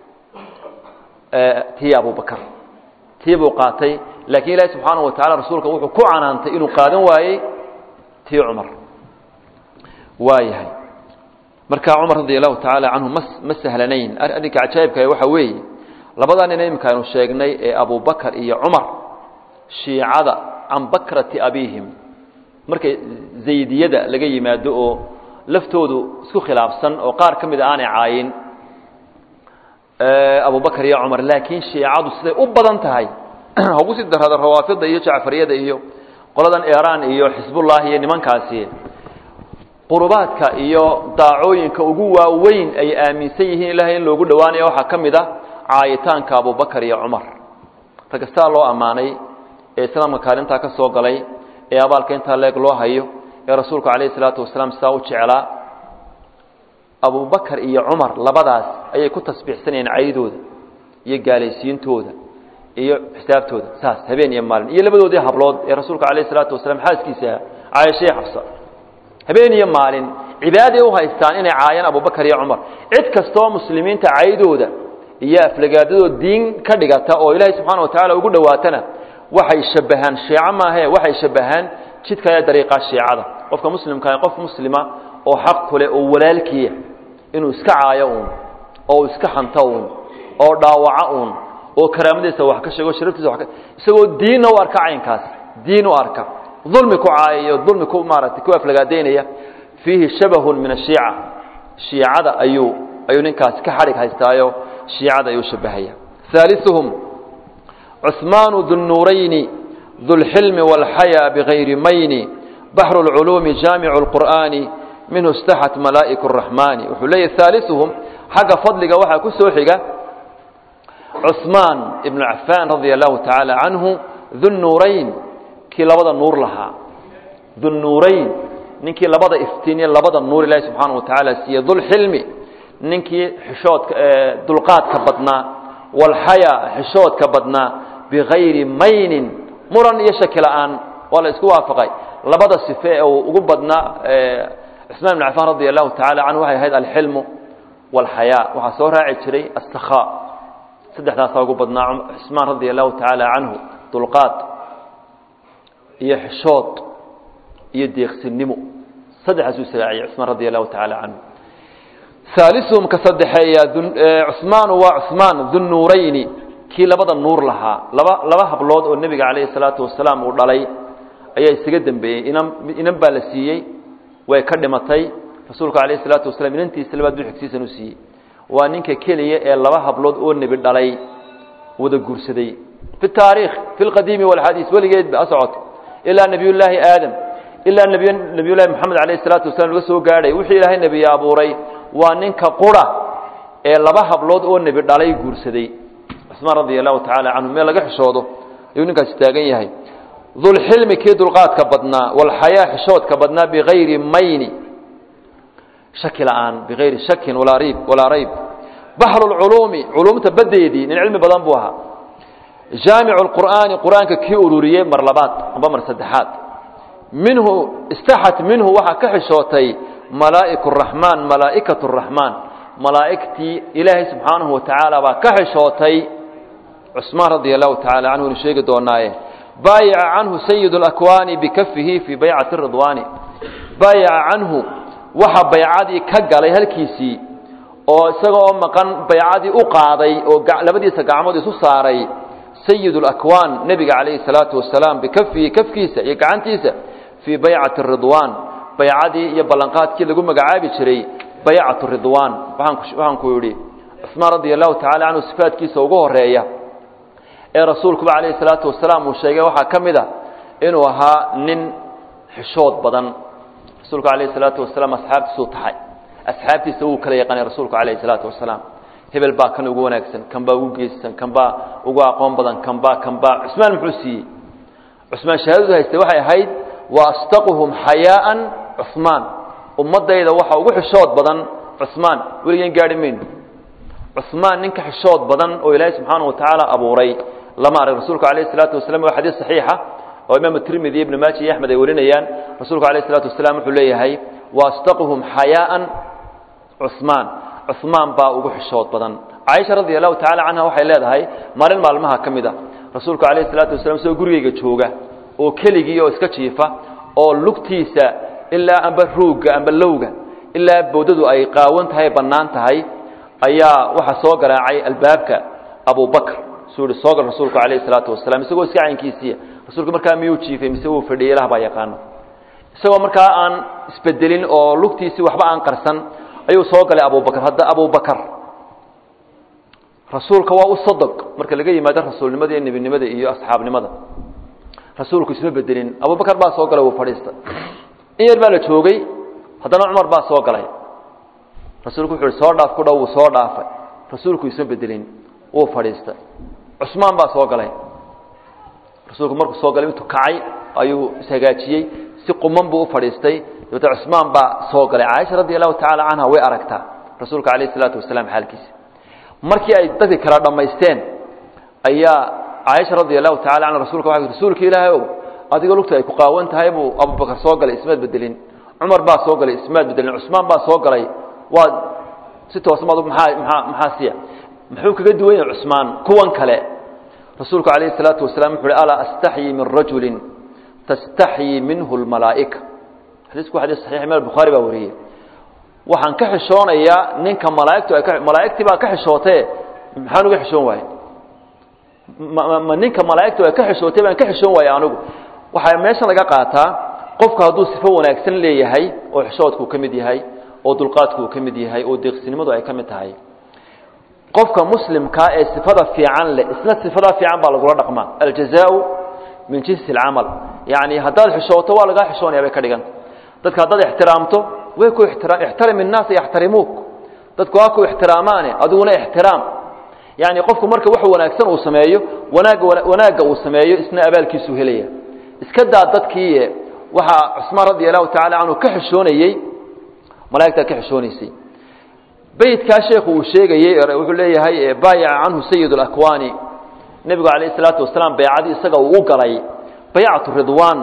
tii abubakar tii buu qaatay laakiin ilaahi subxaanahu wa tacala rasuulka wuxuu ku canaantay inuu qaadan waayey tii cumar waa yahay marka cumar radi allahu tacaala canhu ma ma sahlanayn arrinka cajaa'ibka waxa weeye labadaa nin imika aynu sheegnay ee abubakar iyo cumar shiicada can bakrati abiihim markay zaydiyada laga yimaado oo laftoodu isku khilaafsan oo qaar ka mida aanay caayin abubakar iyo cumar laakiin shiicadu siday u badan tahay hagu sii darada rawaafida iyo jacfariyada iyo qoladan iran iyo xisbullahi iyo nimankaasi qurubaadka iyo daacooyinka ugu waaweyn ay aaminsan yihiin ilahay in loogu dhowaanaya waxaa ka mid a caayitaanka abubakar iyo cumar ragastaa loo ammaanay ee islaamka kaalintaa ka soo galay ee abaalka intaa leeg loo hayo ee rasuulku calayhi salaatu wasalaam sidaa u jeclaa abubakar iyo cumar labadaas ayay ku tasbiixsanayeen caydooda iyo gaalaysiintooda iyo xisaabtooda saas habeen iyo maalin iyo labadoodii hablood ee rasuulka calayhi salaatu wasalaam xaaskiisa caayashee xabsa habeen iyo maalin cibaaday u haystaan inay caayaan abubakar iyo cumar cid kastoo muslimiinta caydooda iyo aflagaadadoo diin ka dhigata oo ilaahay subxaana wa tacala ugu dhowaatana waxay shabahaan shiico maahe waxay shabahaan jidka ee dariiqa shiicada qofka muslimkaa qof muslima oo xaq kule oo walaalkiya inuu iska caayo uun oo iska xanto uun oo dhaawaco uun oo karaamadiisa wax ka sheego sharaftiisa wa isagoo diinna u arka caynkaas diin u arka dulmi ku caayayo dulmi ku maaragtay ku aflagaadaynaya fiihi shabahun min ashiica shiicada ayuu ayuu ninkaasi ka xadhig haystaayo shiicada ayuu shabahaya ثالثهم عثمان ذو النورين ذو الحلم والحياء بغير مين بحر العلوم جامع القرآن منه استحت ملائك الرحمن وحلي ثالثهم حق فضلك وحا كسوحك عثمان بن عفان رضي الله تعالى عنه ذو النورين kii labada nuur lahaa dunnuurayn ninkii labada iftiiniye labada nuur ilaahi subxaana wa tacaala siiye dulxilmi ninkii xishoodka dulqaadka badnaa walxayaa xishoodka badnaa bigayri maynin muran iyo shaki la-aan waa la isku waafaqay labada sife ee uu ugu badnaa cusmaan ibn cafaan radia allahu tacala canhu waxay ahayd alxilmu walxayaa waxaa soo raaci jiray astakhaa saddexdaasaa ugu badnaa cusmaan radia allahu tacaala canhu dulqaad iyo xishood iyo deeqsinimo saddexaasuu israaciyey cusmaan radia allahu tacaala canhu aalisuhum ka saddexeeya cusmaanu waa cusmaan dunnuurayni kii labada nuur lahaa laba laba hablood oo nebiga calayhi salaatu wasalaam uu dhalay ayaa isaga dembeeyey inan inan baa la siiyey way ka dhimatay rasuulku calayhi salaatu wasalaam inantiisa labaad buu xigsiisan u siiyey waa ninka keliya ee laba hablood oo nebi dhalay wada guursaday fi taariikh fi lqadiimi walxadiis weligeed ba socota ilaa nebiyullaahi aadam ilaa nebiy nebiyullahi moxamed calayhi salaatu wasalam laga soo gaadhay wixii ilaahay nebiye abuuray waa ninka qura ee laba hablood oo nebi dhalay guursaday cusmaan radia allahu tacaala canhu meel laga xishoodo ayuu ninkaasi taagan yahay dulxilmi kii dulqaadka badnaa walxayaa xishoodka badnaa bigayri mayni shaki la'aan bigayri shakin walaa riib walaa rayb baxru lculuumi culuumta badeedii nin cilmi badan buu ahaa jaamicu lqur'aani qur'aanka kii ururiyey mar labaad amba mar saddexaad minhu istaxat minhu waxaa ka xishootay malaa'iku raxmaan malaa'ikatu raxmaan malaa'igtii ilaahay subxaanahu wa tacaala baa ka xishootay cusmaan radia allahu tacala canhu inu sheegi doonaaye baayaca canhu sayid اlakwaani bikafihi fii baycati ridwaani baayaca canhu waxa baycadii ka galay halkiisii oo isaga oo maqan baycadii u qaaday oo labadiisa gacmood isu saaray sayid اlakwaan nebiga calayhi الsalaatu wasalaam bikafihi kafkiisa iyo gacantiisa fii baycati ridwaan baycadii iyo ballanqaadkii lagu magacaabi jiray baycatu ridwaan waxaan ku yidhi cusmaan radia allahu tacala canhu sifaadkiisa ugu horeeya ee rasuulkuba calayhi salaatu wasalaam uu sheegay waxaa ka mid a inuu ahaa nin xishood badan rasuulku calayhi salaatu wasalaam asxaabtiisuu taxay asxaabtiisa wuu kala yaqaanay rasuulku calayhi salaatu wasalaam hebel baa kan ugu wanaagsan kan baa ugu geesisan kan baa ugu aqoon badan kan baa kan baa cusmaan muxuu siiyey cusmaan shahaadadu haystay waxay ahayd wa astaquhum xayaaan cusmaan ummaddayda waxa ugu xishood badan cusmaan weligeen gaadhi mayno cusmaan ninka xishood badan oo ilaahay subxaana wa tacaala abuuray lama arag rasuulku calayhi salaatu wasalam waa xadiis saxiixa oo imaamu tirmidi ibnu maaji iyo axmed ay warinayaan rasuulku calayhi salaatu wasalaam wuxuu leeyahay wa astaquhum xayaaan cusmaan cusmaan baa ugu xishood badan caaisha radia allahu tacala canha waxay leedahay maalin maalmaha ka mid a rasuulku calayhi salaatu wasalam isagoo gurigeyga jooga oo keligii oo iska jiifa oo lugtiisa ilaa amba ruugga amba lowga ilaa boodadu ay qaawan tahay bannaan tahay ayaa waxaa soo garaacay albaabka abubakr suu ihi soo gal rasuulku calayhi salaatu wasalaam isagoo iska caynkiisiiya rasuulku markaa miyuu jiifay mise wuu fadhiyey ilah baa yaqaano isagoo markaa aan isbedelin oo lugtiisii waxba aan qarsan ayuu soo galay abubakr hadda abubakar rasuulka waa u sadq marka laga yimaado rasuulnimada iyo nebinimada iyo asxaabnimada rasuulku isma bedelin abubakar baa soo galay wuu fadhiistay in yar baa la joogay haddana cumar baa soo galay rasuulku wuxu uhi soo dhaaf ku dhow wuu soo dhaafay rasuulku isma bedelin wuu fadhiistay cusmaan baa soo galay rasuulku markuu soo galay intuu kacay ayuu ishagaajiyey si quman buu u fadhiistay dabeete cusmaan baa soo galay caaisha radi allahu tacaala canha way aragtaa rasuulka calayh isalaatu wasalaam xaalkiisa markii ay dadkii kala dhammaysteen ayaa caaisha radi allahu tacala canha rasulka waa rasuulka ilaahay ow adiga lugta ay ku qaawan tahay buu abubakar soo galay ismaad bedelin cumar baa soo galay ismaad bedelin cusmaan baa soo galay waa si toosmaad maxaa maxaa maxaa siya muxuu kaga duwan yahay cusmaan kuwan kale rasuulku calayhi salaatu wasalaam wuxu uhi alaa astaxyi min rajulin tastaxyi minhu lmalaa'ika xadiisku xadiis saxiix imaam bukhaari baa wariyey waxaan ka xishoonayaa ninka malaaigtu ay ka malaa'igtii baa ka xishootee maxaan uga xishoon waaye ma ma ninka malaa'igtu ay ka xishootay baan ka xishoon waaye anigu waxaa meeshan laga qaataa qofku hadduu sifo wanaagsan leeyahay oo xishoodku ka mid yahay oo dulqaadku uu ka mid yahay oo deeqsinimadu ay ka mid tahay qofka muslimkaa ee sifada fiican leh isna sifadaa fiican baa lagula dhaqmaa aljazaau min jinsi alcamal yacni haddaad xishooto waa lagaa xishoonaya bay ka dhiganta dadka haddaad ixtiraamto way ku ixtiraam ixtarim innaasa yaxtarimuuk dadku waa ku ixtiraamaane adiguna ixtiraam yacni qofku marka wax wanaagsan uu sameeyo wanaagga wanaagga uu sameeyo isna abaalkiisuu helaya iska daa dadkii waxaa cusmaan radi allahu tacala canhu ka xishoonayey malaa'igtaa ka xishoonaysay beytkaa sheekhu uu sheegayey wuxuu leeyahay baayaca canhu sayid اlakwaani nebigu calayh الsalaatu wasalaam baycadii isaga uu u galay baycatu ridwaan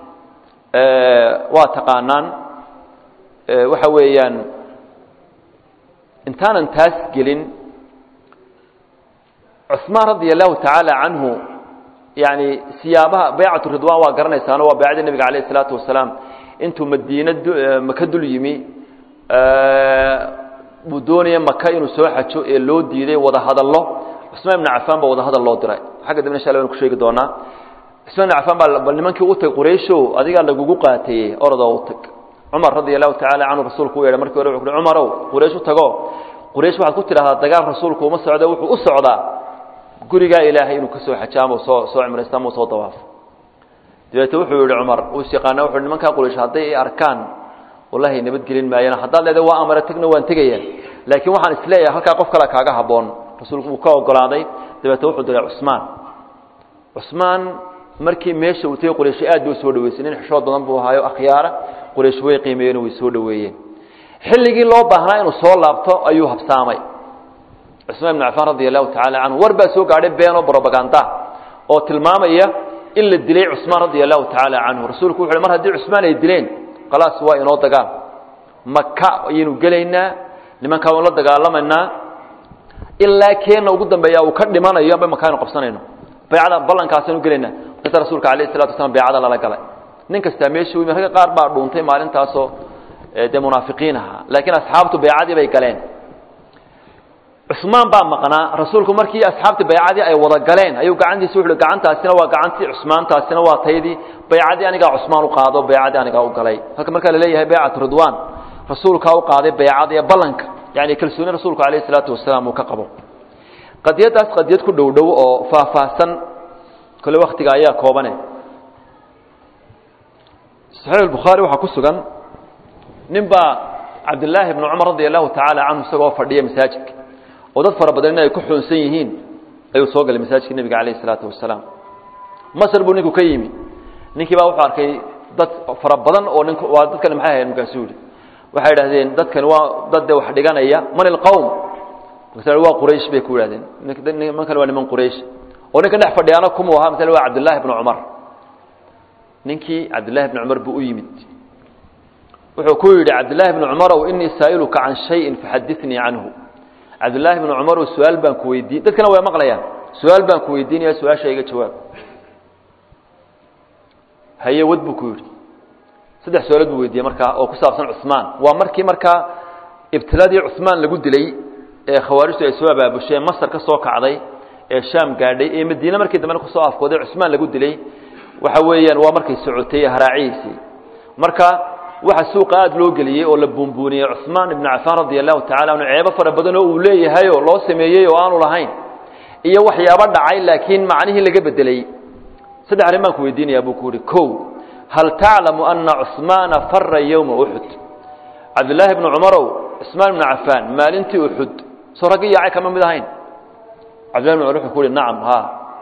waa taqaanaan waxa weeyaan intaanan taas gelin cusmaan radia allahu tacaala canhu yani siyaabaha baycatu ridwan waa garanaysaano waa baycadii nebiga alayh الsalaatu wasalaam intuu madiine maka dul yimi uu doonaya maka inuu soo xajo ee loo diiday wada hadallo cusmaan ibn cafaan baa wada hadal loo diray xagga dambe insha allah waan ku sheegi doonaa cusmaan ibn cafaan baa bal nimankii u tag quraysho adigaa lagugu qaatayey orodoo u tag cumar radia allahu tacaala canhu rasuulku u yeedhay markii hore wuxu uhi cumarow quraysh u tago quraysh waxaad ku tidhahdaa dagaal rasuulku uma socdo wuxuu u socdaa gurigaa ilaahay inuu ka soo xajaamo soo soo cimraysta ama soo dawaafo dabeete wuxuu yihi cumar uu is yaqaana wuxu nimankaa quraysh hadday i arkaan wallahi nabadgelin maayaan haddaad leedahay waa amare tegna waan tegaya laakiin waxaan isleeyahay halkaa qof kale kaaga habboon rasuulku wuu ka ogolaaday dabeete wuxuu diray cusmaan cusmaan markii meesha uu tegey quraysh aad bay u soo dhaweysay nin xishood badan buu ahaayo akhyaara quraysh way qiimeeyeen way soo dhaweeyeen xilligii loo baahnaa inuu soo laabto ayuu habsaamay cusmaan ibn cafaan radia allahu tacala canhu war baa soo gaadhay beenoo brobaganda oo tilmaamaya in la dilay cusmaan radia allahu tacaala canhu rasuulku wuxu uhi mar haddii cusmaan ay dileen khalaas waa inoo dagaal maka ayaynu gelaynaa nimankaa waynu la dagaalamaynaa ilaa keenna ugu dambeeya uu ka dhimanayo amba maka aynu qabsanayno baycada ballankaasaynu gelaynaa markaasa rasuulka alayh isalatu wasalaam baycada lala galay nin kastaa meesha u yimi ragga qaar baa dhuuntay maalintaasoo dee munaafiqiin ahaa laakiin asxaabtu baycadii bay galeen cusmaan baa maqnaa rasuulku markii asxaabtii baycadii ay wada galeen ayuu gacantiisa wuxu uhi gacantaasina waa gacantii cusmaan taasina waa taydii baycadii anigaa cusmaan u qaado baycadii anigaa u galay halka markaa laleeyahay baycatu ridwaan rasuulkaa u qaaday baycada ee ballanka yani kalsooni rasuulku alayh isalaatu wasalaam uu ka qabo qadiyaddaas qadiyad ku dhow dhow oo faahfaahsan kole waktiga ayaa koobane saxiix bukhaari waxaa ku sugan nin baa cabdillaahi bnu cumar radia allahu tacaala canhu isagoo fadhiya masaajidka oo dad fara badan in ay ku xoonsan yihiin ayuu soo galay masaajidka nebiga calayh isalaatu wasalaam masr buu ninku ka yimi ninkii baa wuxuu arkay dad fara badan oo nink waa dadkani maxay ahayd markaasuu yihi waxay idhahdeen dadkani waa dad de wax dhiganaya man ilqowm markaas waa quraysh bay ku yidhahdeen nimankan waa niman quraysh oo ninka dhex fadhiyaana kumuu ahaa masale waa cabdillahi bnu cumar ninkii cabdillahi bni cumar buu u yimid wuxuu ku yidhi cabdillaahi bni cumarow inii saa'iluka can shayin faxadinii canhu cabdillaahi bni cumarow su-aal baan ku weydiin dadkana way maqlayaan su-aal baan ku weydiinaya su-aasha iga jawaab haye wad buu ku yidhi saddex su-aalood buu weydiiyey markaa oo ku saabsan cusmaan waa markii markaa ibtiladii cusmaan lagu dilay ee khawaarijtu ay soo abaabusheen masar ka soo kacday ee shaam gaadhay ee madiine markii dambena kusoo afkooday cusmaan lagu dilay waxa weeyaan waa markay socotay haraacihiisii marka waxa suuqa aada loo geliyey oo la buunbuuniyey cusmaan ibnu cafaan radia allahu tacala anhu ceebo fara badan oo uu leeyahayoo loo sameeyey oo aanu lahayn iyo waxyaabo dhacay laakiin macnihii laga bedelay saddex arrin baan ku weydiinayaa buu ku yihi kow hal taclamu ana cusmaana fara yowma uxud cabdillaahi bnu cumarow cusmaan ibnu cafaan maalintii uxud soo raggi yaacay kama mid ahayn cabdillahi bn cumar wuxuu ku yihi nacam ha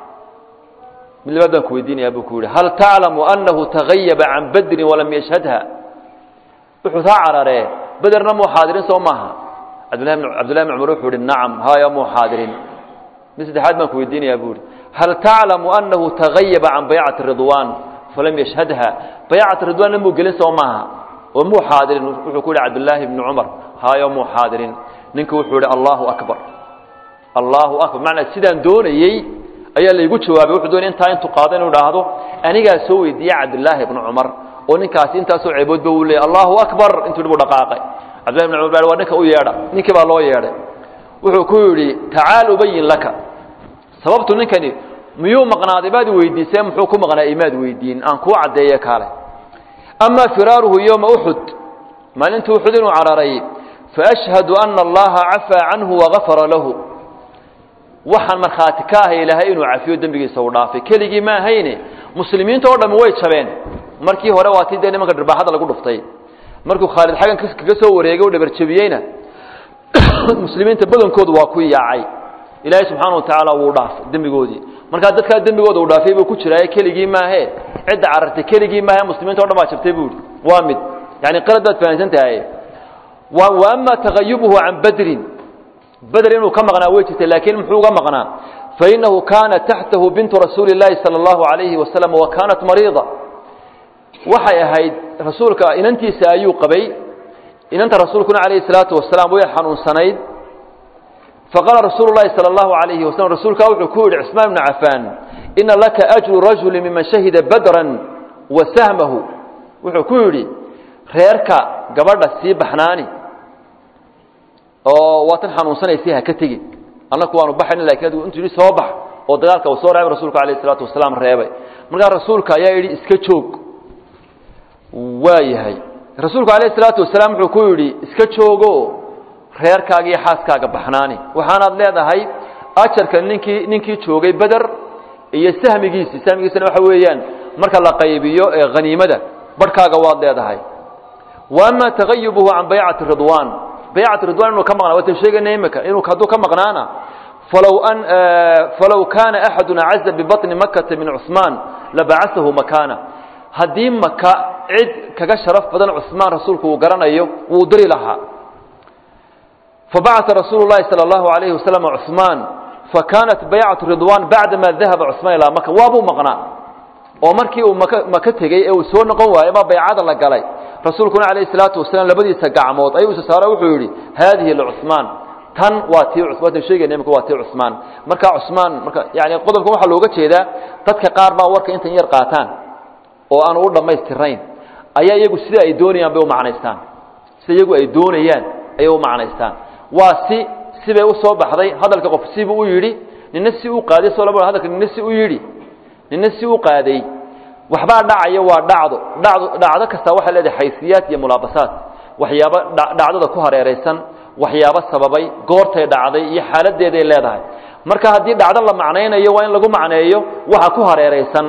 mid labaad baan ku weydiinayaa buu ku yihi hal taclamu anahu tagayaba can badrin walam yashhadha wuxuu taa cararee bederna muu xaadirin soo maaha cabdillahi bn cabdillahi bn cumar wuxuu yihi nacam haya muu xaadirin mid saddexaad baan ku weydiinayaa buu yihi hal taclamu anahu tagayaba can baycati ridwan falam yashhadha baycati ridwanna muu gelin soo maaha oo muu xaadirin wuxuu ku yihi cabdillaahi bni cumar hayo muu xaadirin ninku wuxuu yihi allahu akbar allahu akbar macnaa sidaan doonayey ayaa laygu jawaabay wuxuu doonay intaa intuu qaado inuu idhaahdo anigaa soo weydiiyey cabdillaahi bni cumar oo ninkaasi intaasoo ceeboodba uu leeyay allahu akbar intuu dhibu dhaqaaqay cabdillahi bn cumar baa waa ninka u yeedha ninkii baa loo yeedhay wuxuu ku yidhi tacaal ubayin laka sababtu ninkani miyuu maqnaaday baad weydiisee muxuu ku maqnaa imaad weydiin aan kuu caddeeye kaale amaa firaaruhu yowma uxud maalintii uxud inuu cararay faashhadu ana allaha cafaa canhu wagafara lahu waxaan markhaati ka ahay ilaahay inuu cafiyo dembigiisa uu dhaafay keligii ma ahayne muslimiinta oo dhammi way jabeen markii hore waa tii dee nimanka dhirbaaxada lagu dhuftay markuu khaalid xaggan kaga soo wareegay o dhabarjabiyeyna muslimiinta badankoodu waa ku yaacay ilaahay subxaana wa tacaala wuu dhaafay dembigoodii markaa dadkaa dembigooda uu dhaafay buu ku jiraaye keligii maahe cidda carartay keligii maaha muslimiinta o dhan baa jabtay buu ihi waa mid yani qalad baad fahamsan tahay wa ama tagayubuhu can badrin beder inuu ka maqnaa way jirtay laakiin muxuu uga maqnaa fainahu kaana taxtahu bintu rasuuli اllahi salى اllahu alayhi wasalam wa kaanat mariida waxay ahayd rasuulka inantiisa ayuu qabay inanta rasuulkuna alayhi الsalaatu wasalaam way xanuunsanayd faqaala rasuulu lahi salى اllahu alayhi wasalam rasuulkaa wuxuu ku yidhi cismaan ibnu cafaan ina laka ajru rajuli miman shahida badran wa sahmahu wuxuu ku yidhi reerka gabadha sii baxnaani oo waatan xanuunsanaysay ha ka tegin annaku waanu baxayna lakin adigu intuu yidhi soo bax oo dagaalka uu soo reebay rasuulka alayh isalaatu wasalaam reebay markaa rasuulka ayaa yidhi iska joog waa yahay rasuulku alayh isalaatu wasalaam wuxuu ku yidhi iska joogo reerkaaga iyo xaaskaaga baxnaani waxaanaad leedahay ajarka ninkii ninkii joogay beder iyo sahmigiisii sahmigiisana waxa weeyaan marka la qaybiyo ee haniimada barhkaaga waad leedahay wa ama tagayubuhu can baycati ridwaan baycati ridwan inuu ka maqnaa waatan sheegayna imika inuu hadduu ka maqnaana falow an falow kaana axadun acaza bibaطni makata min cusmaan labacasahu makaana haddii maka cid kaga sharaf badan cusmaan rasuulku uu garanayo wuu diri lahaa fabacata rasuulu llahi salى اllahu alayhi wasalam cusmaan fakaanat baycatu ridwan bacdama dahaba cusmaan ilaa maka waabuu maqnaa oo markii uu maka maka tegey ee uu soo noqon waayey baa baycada la galay rasuulkuna alayh الsalaatu wasalaam labadiisa gacmood ayuu isa saaro wuxuu yidhi haadihi lcusmaan tan waa tii waatan sheegayna imika waa tii cusmaan marka cusmaan marka yani qodobkan waxaa looga jeedaa dadka qaar baa warka intan yar qaataan oo aanu u dhammaystirayn ayaa iyagu sida ay doonayaan bay u macnaystaan sida iyagu ay doonayaan ayay u macnaystaan waa si sibay u soo baxday hadalka qof sibuu u yidhi nina si u qaaday soo laba hadalka nina si u yidhi nina si u qaaday waxbaa dhacaya waa dhacdo dhacdo dhacdo kastaa waxay leedahay xaysiyaad iyo mulaabasaad waxyaabo dhacdada ku hareeraysan waxyaabo sababay goortay dhacday iyo xaaladeeday leedahay marka haddii dhacdo la macnaynayo waa in lagu macneeyo waxa ku hareeraysan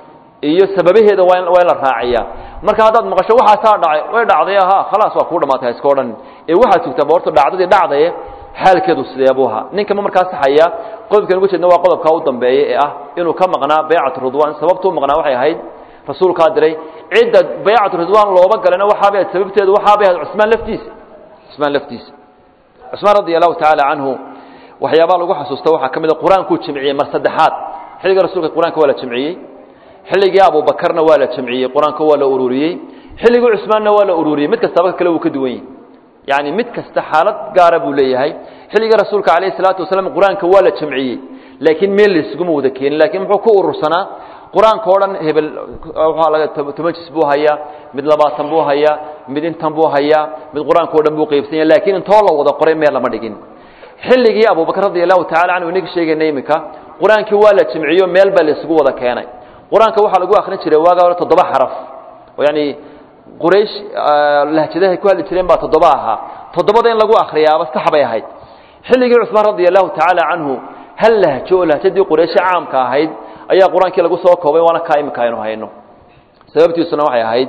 iyo sababaheeda waa in waa in la raaciya marka haddaad maqasho waxaasaa dhacay way dhacday ahaa khalaas waa kuu dhamaatay iska odhan ee waxaad sugtaa boorto dhacdadii dhacdaye xaalkeedu sideebuu ahaa ninkama markaa saxaya qodobkan uga jeedna waa qodobkaa u dambeeya ee ah inuu ka maqnaa baycatu ridwan sababtuu maqnaa waxay ahayd rasuulkaa diray cidda baycatu ridwan looba galana waxaabay ahayd sababteedu waxaabay ahayd cusmaan laftiisa cusmaan laftiisa cusmaan radia allahu tacaala canhu waxyaabaa lagu xasuusta waxaa ka mid a qur-aankuu jamciyey mar saddexaad xilliga rasuulka qur-aanka waa la jamciyey xilligii abubakarna waa la jamciyey qur-aanka waa la ururiyey xilligii cusmaanna waa la ururiyey mid kastaba kale wuu ka duwan yahy yani mid kasta xaalad gaara buu leeyahay xilligii rasuulka alayh salaatu wasalaam qur-aanka waa la jamciyey laakiin meel laysuguma wada keenin lakiin muxuu ku urursanaa qur-aanka o dhan hebel waxaa laga toban jis buu hayaa mid labaatan buu hayaa mid intan buu hayaa mid qur-aanka o dhan buu qaybsanya lakiin intoo la wada qoray meel lama dhigin xilligii abubakr radi allahu tacala canhu inaga sheegayna iminka qur-aankii waa la jamciyo meel baa laysugu wada keenay qur-aanka waxaa lagu akrin jiray waaga hore toddoba xaraf oo yani quraysh lahjadahay ku hadli jireen baa toddoba ahaa toddobada in lagu akriyaaba sax bay ahayd xilligii cusmaan radia allahu tacaala canhu hal lahjo oo lahjadii qurayshe caamka ahayd ayaa qur-aankii lagu soo koobay waana kaa imika aynu hayno sababtiisuna waxay ahayd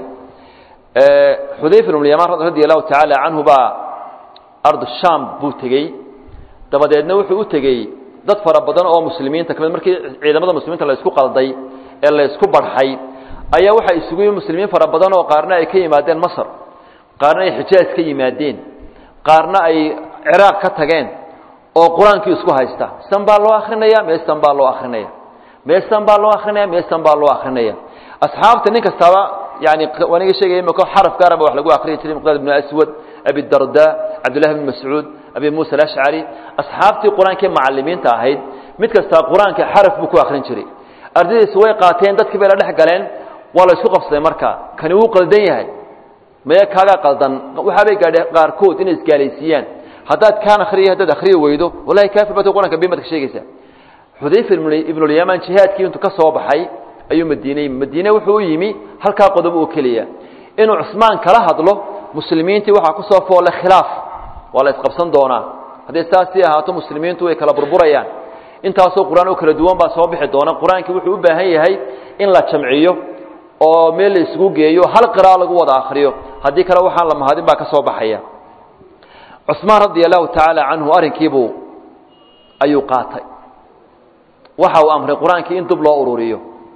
xudayfa ibnulyamaan radia allahu tacaala canhu baa ardu sham buu tegey dabadeedna wuxuu u tegey dad fara badan oo muslimiinta kamid markii ciidamada muslimiinta la isku qalday ee la isku barxay ayaa waxaa isugu yimi muslimiin fara badan oo qaarna ay ka yimaadeen masr qaarna ay xijaaj ka yimaadeen qaarna ay ciraaq ka tageen oo qur-aankii isku haysta san baa loo akrinaya meestan baa loo akrinaya meestan baa loo akrinaya meestan baa loo akrinaya asxaabta nin kastaba yani aniga sheegaya imika xaraf gaaraba wax lagu akriyi jiray miqdaad ibnu aswad abi darda cabdullahi bn mascuud abi muusa alashcari asxaabtii qur-aankii macalimiinta ahayd mid kastaa qur-aanka xaraf buu ku akrin jiray ardaydiisi way qaateen dadkii bay la dhex galeen waa la isku qabsaday marka kani wuu qaldan yahay maya kaagaa qaldan waxaabay gaadheen qaarkood inay isgaalaysiiyaan haddaad kaan akhriya haddaad akhriyi weydo wallahi kaafir baad qur-aanka been baad ka sheegaysaa xudayfa ibnulyamaan jihaadkii intuu ka soo baxay ayuu madiine yimi madiine wuxuu u yimi halkaa qodob oo keliya inuu cusmaan kala hadlo muslimiintii waxaa ku soo foolle khilaaf waa la isqabsan doonaa hadday saasii ahaato muslimiintu way kala burburayaan intaasoo qur-aan oo kala duwan baa soo bixi doona qur-aankii wuxuu u baahan yahay in la jamciyo oo meel la isugu geeyo hal qira'a lagu wada akriyo haddii kale waxaan la mahadin baa ka soo baxaya cusmaan radia allahu tacaala canhu arrinkiibuu ayuu qaatay waxa uu amray qur-aankii in dib loo ururiyo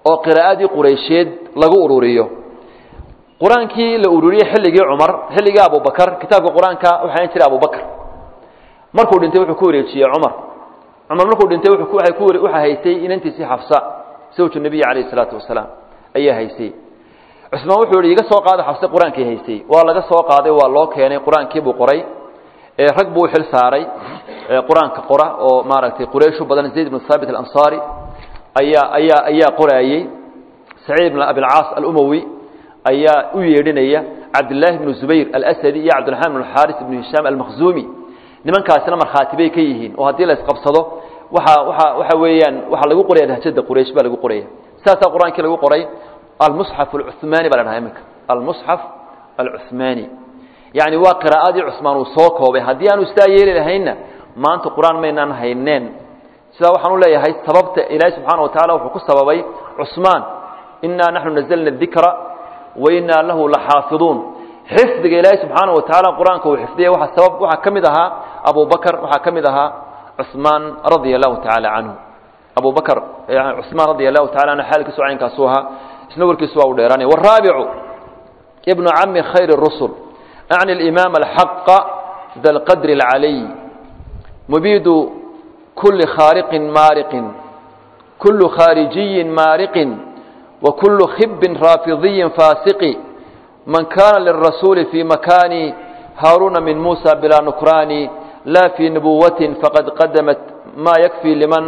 oo qiraa'adii quraysheed lagu ururiyo qur-aankii la ururiyey xilligii cumar xilligii abubakar kitaabka qur-aanka waxaa jiray abubakr markuu dhintay wuxuu ku wareejiyey cumar cumar markuu dhintay waxaa haysay inantiisii xafsa zawju nebiyi calayhi salaatu wasalaam ayaa haysay cusmaan wuxuu yihi iga soo qaada xafse qur-aankii haysay waa laga soo qaaday waa loo keenay qur-aankii buu qoray rag buu xil saaray qur-aanka qora oo maaragtay qurayshu badan zayd ibnu haabit alansaari ayaa ayaa ayaa qoraayey saciid ibn abilcaas alumawi ayaa u yeedhinaya cabdillaahi bnu zubayr alasadi iyo cabdiraxmaan bnu xaaris ibnu hishaam almakhzuumi nimankaasina markhaati bay ka yihiin oo haddii la isqabsado waxa waxa waxa weeyaan waxaa lagu qoraya lahjada quraysh baa lagu qoraya saasaa qur-aankii lagu qoray almusxaf alcuhmaani baa la dhaha iminka almusxaf alcuhmaani yacni waa qiraa'adii cusmaan uu soo koobay haddii aanu sidaa yeeli lahaynna maanta qur-aan maynaan hayneen sidaa waxaan u leeyahay sababta ilaahay subxaana wa tacala wuxuu ku sababay cusmaan innaa naxnu nazalna dikra wa innaa lahu laxaafiduun xifdiga ilaahay subxaana wa tacaala qur-aanka uu xifdiyay waxa sabab waxaa ka mid ahaa abu bakr waxaa ka mid ahaa cusmaan radia allahu tacaala canhu abu bakr cusmaan radia allahu tacala canhu xaalkiisu caynkaasu ahaa isna warkiisu waa u dheeraanaya waraabicu ibnu cami khayr الrusul أعني الإمام الحق ذا القدر العلي مبيد كل خارق مارق كل خارجي مارق وكل خب رافضي فاسق من كان للرسول في مكان هارون من موسى بلا نكران لا في نبوة فقد قدمت ما يكفي لمن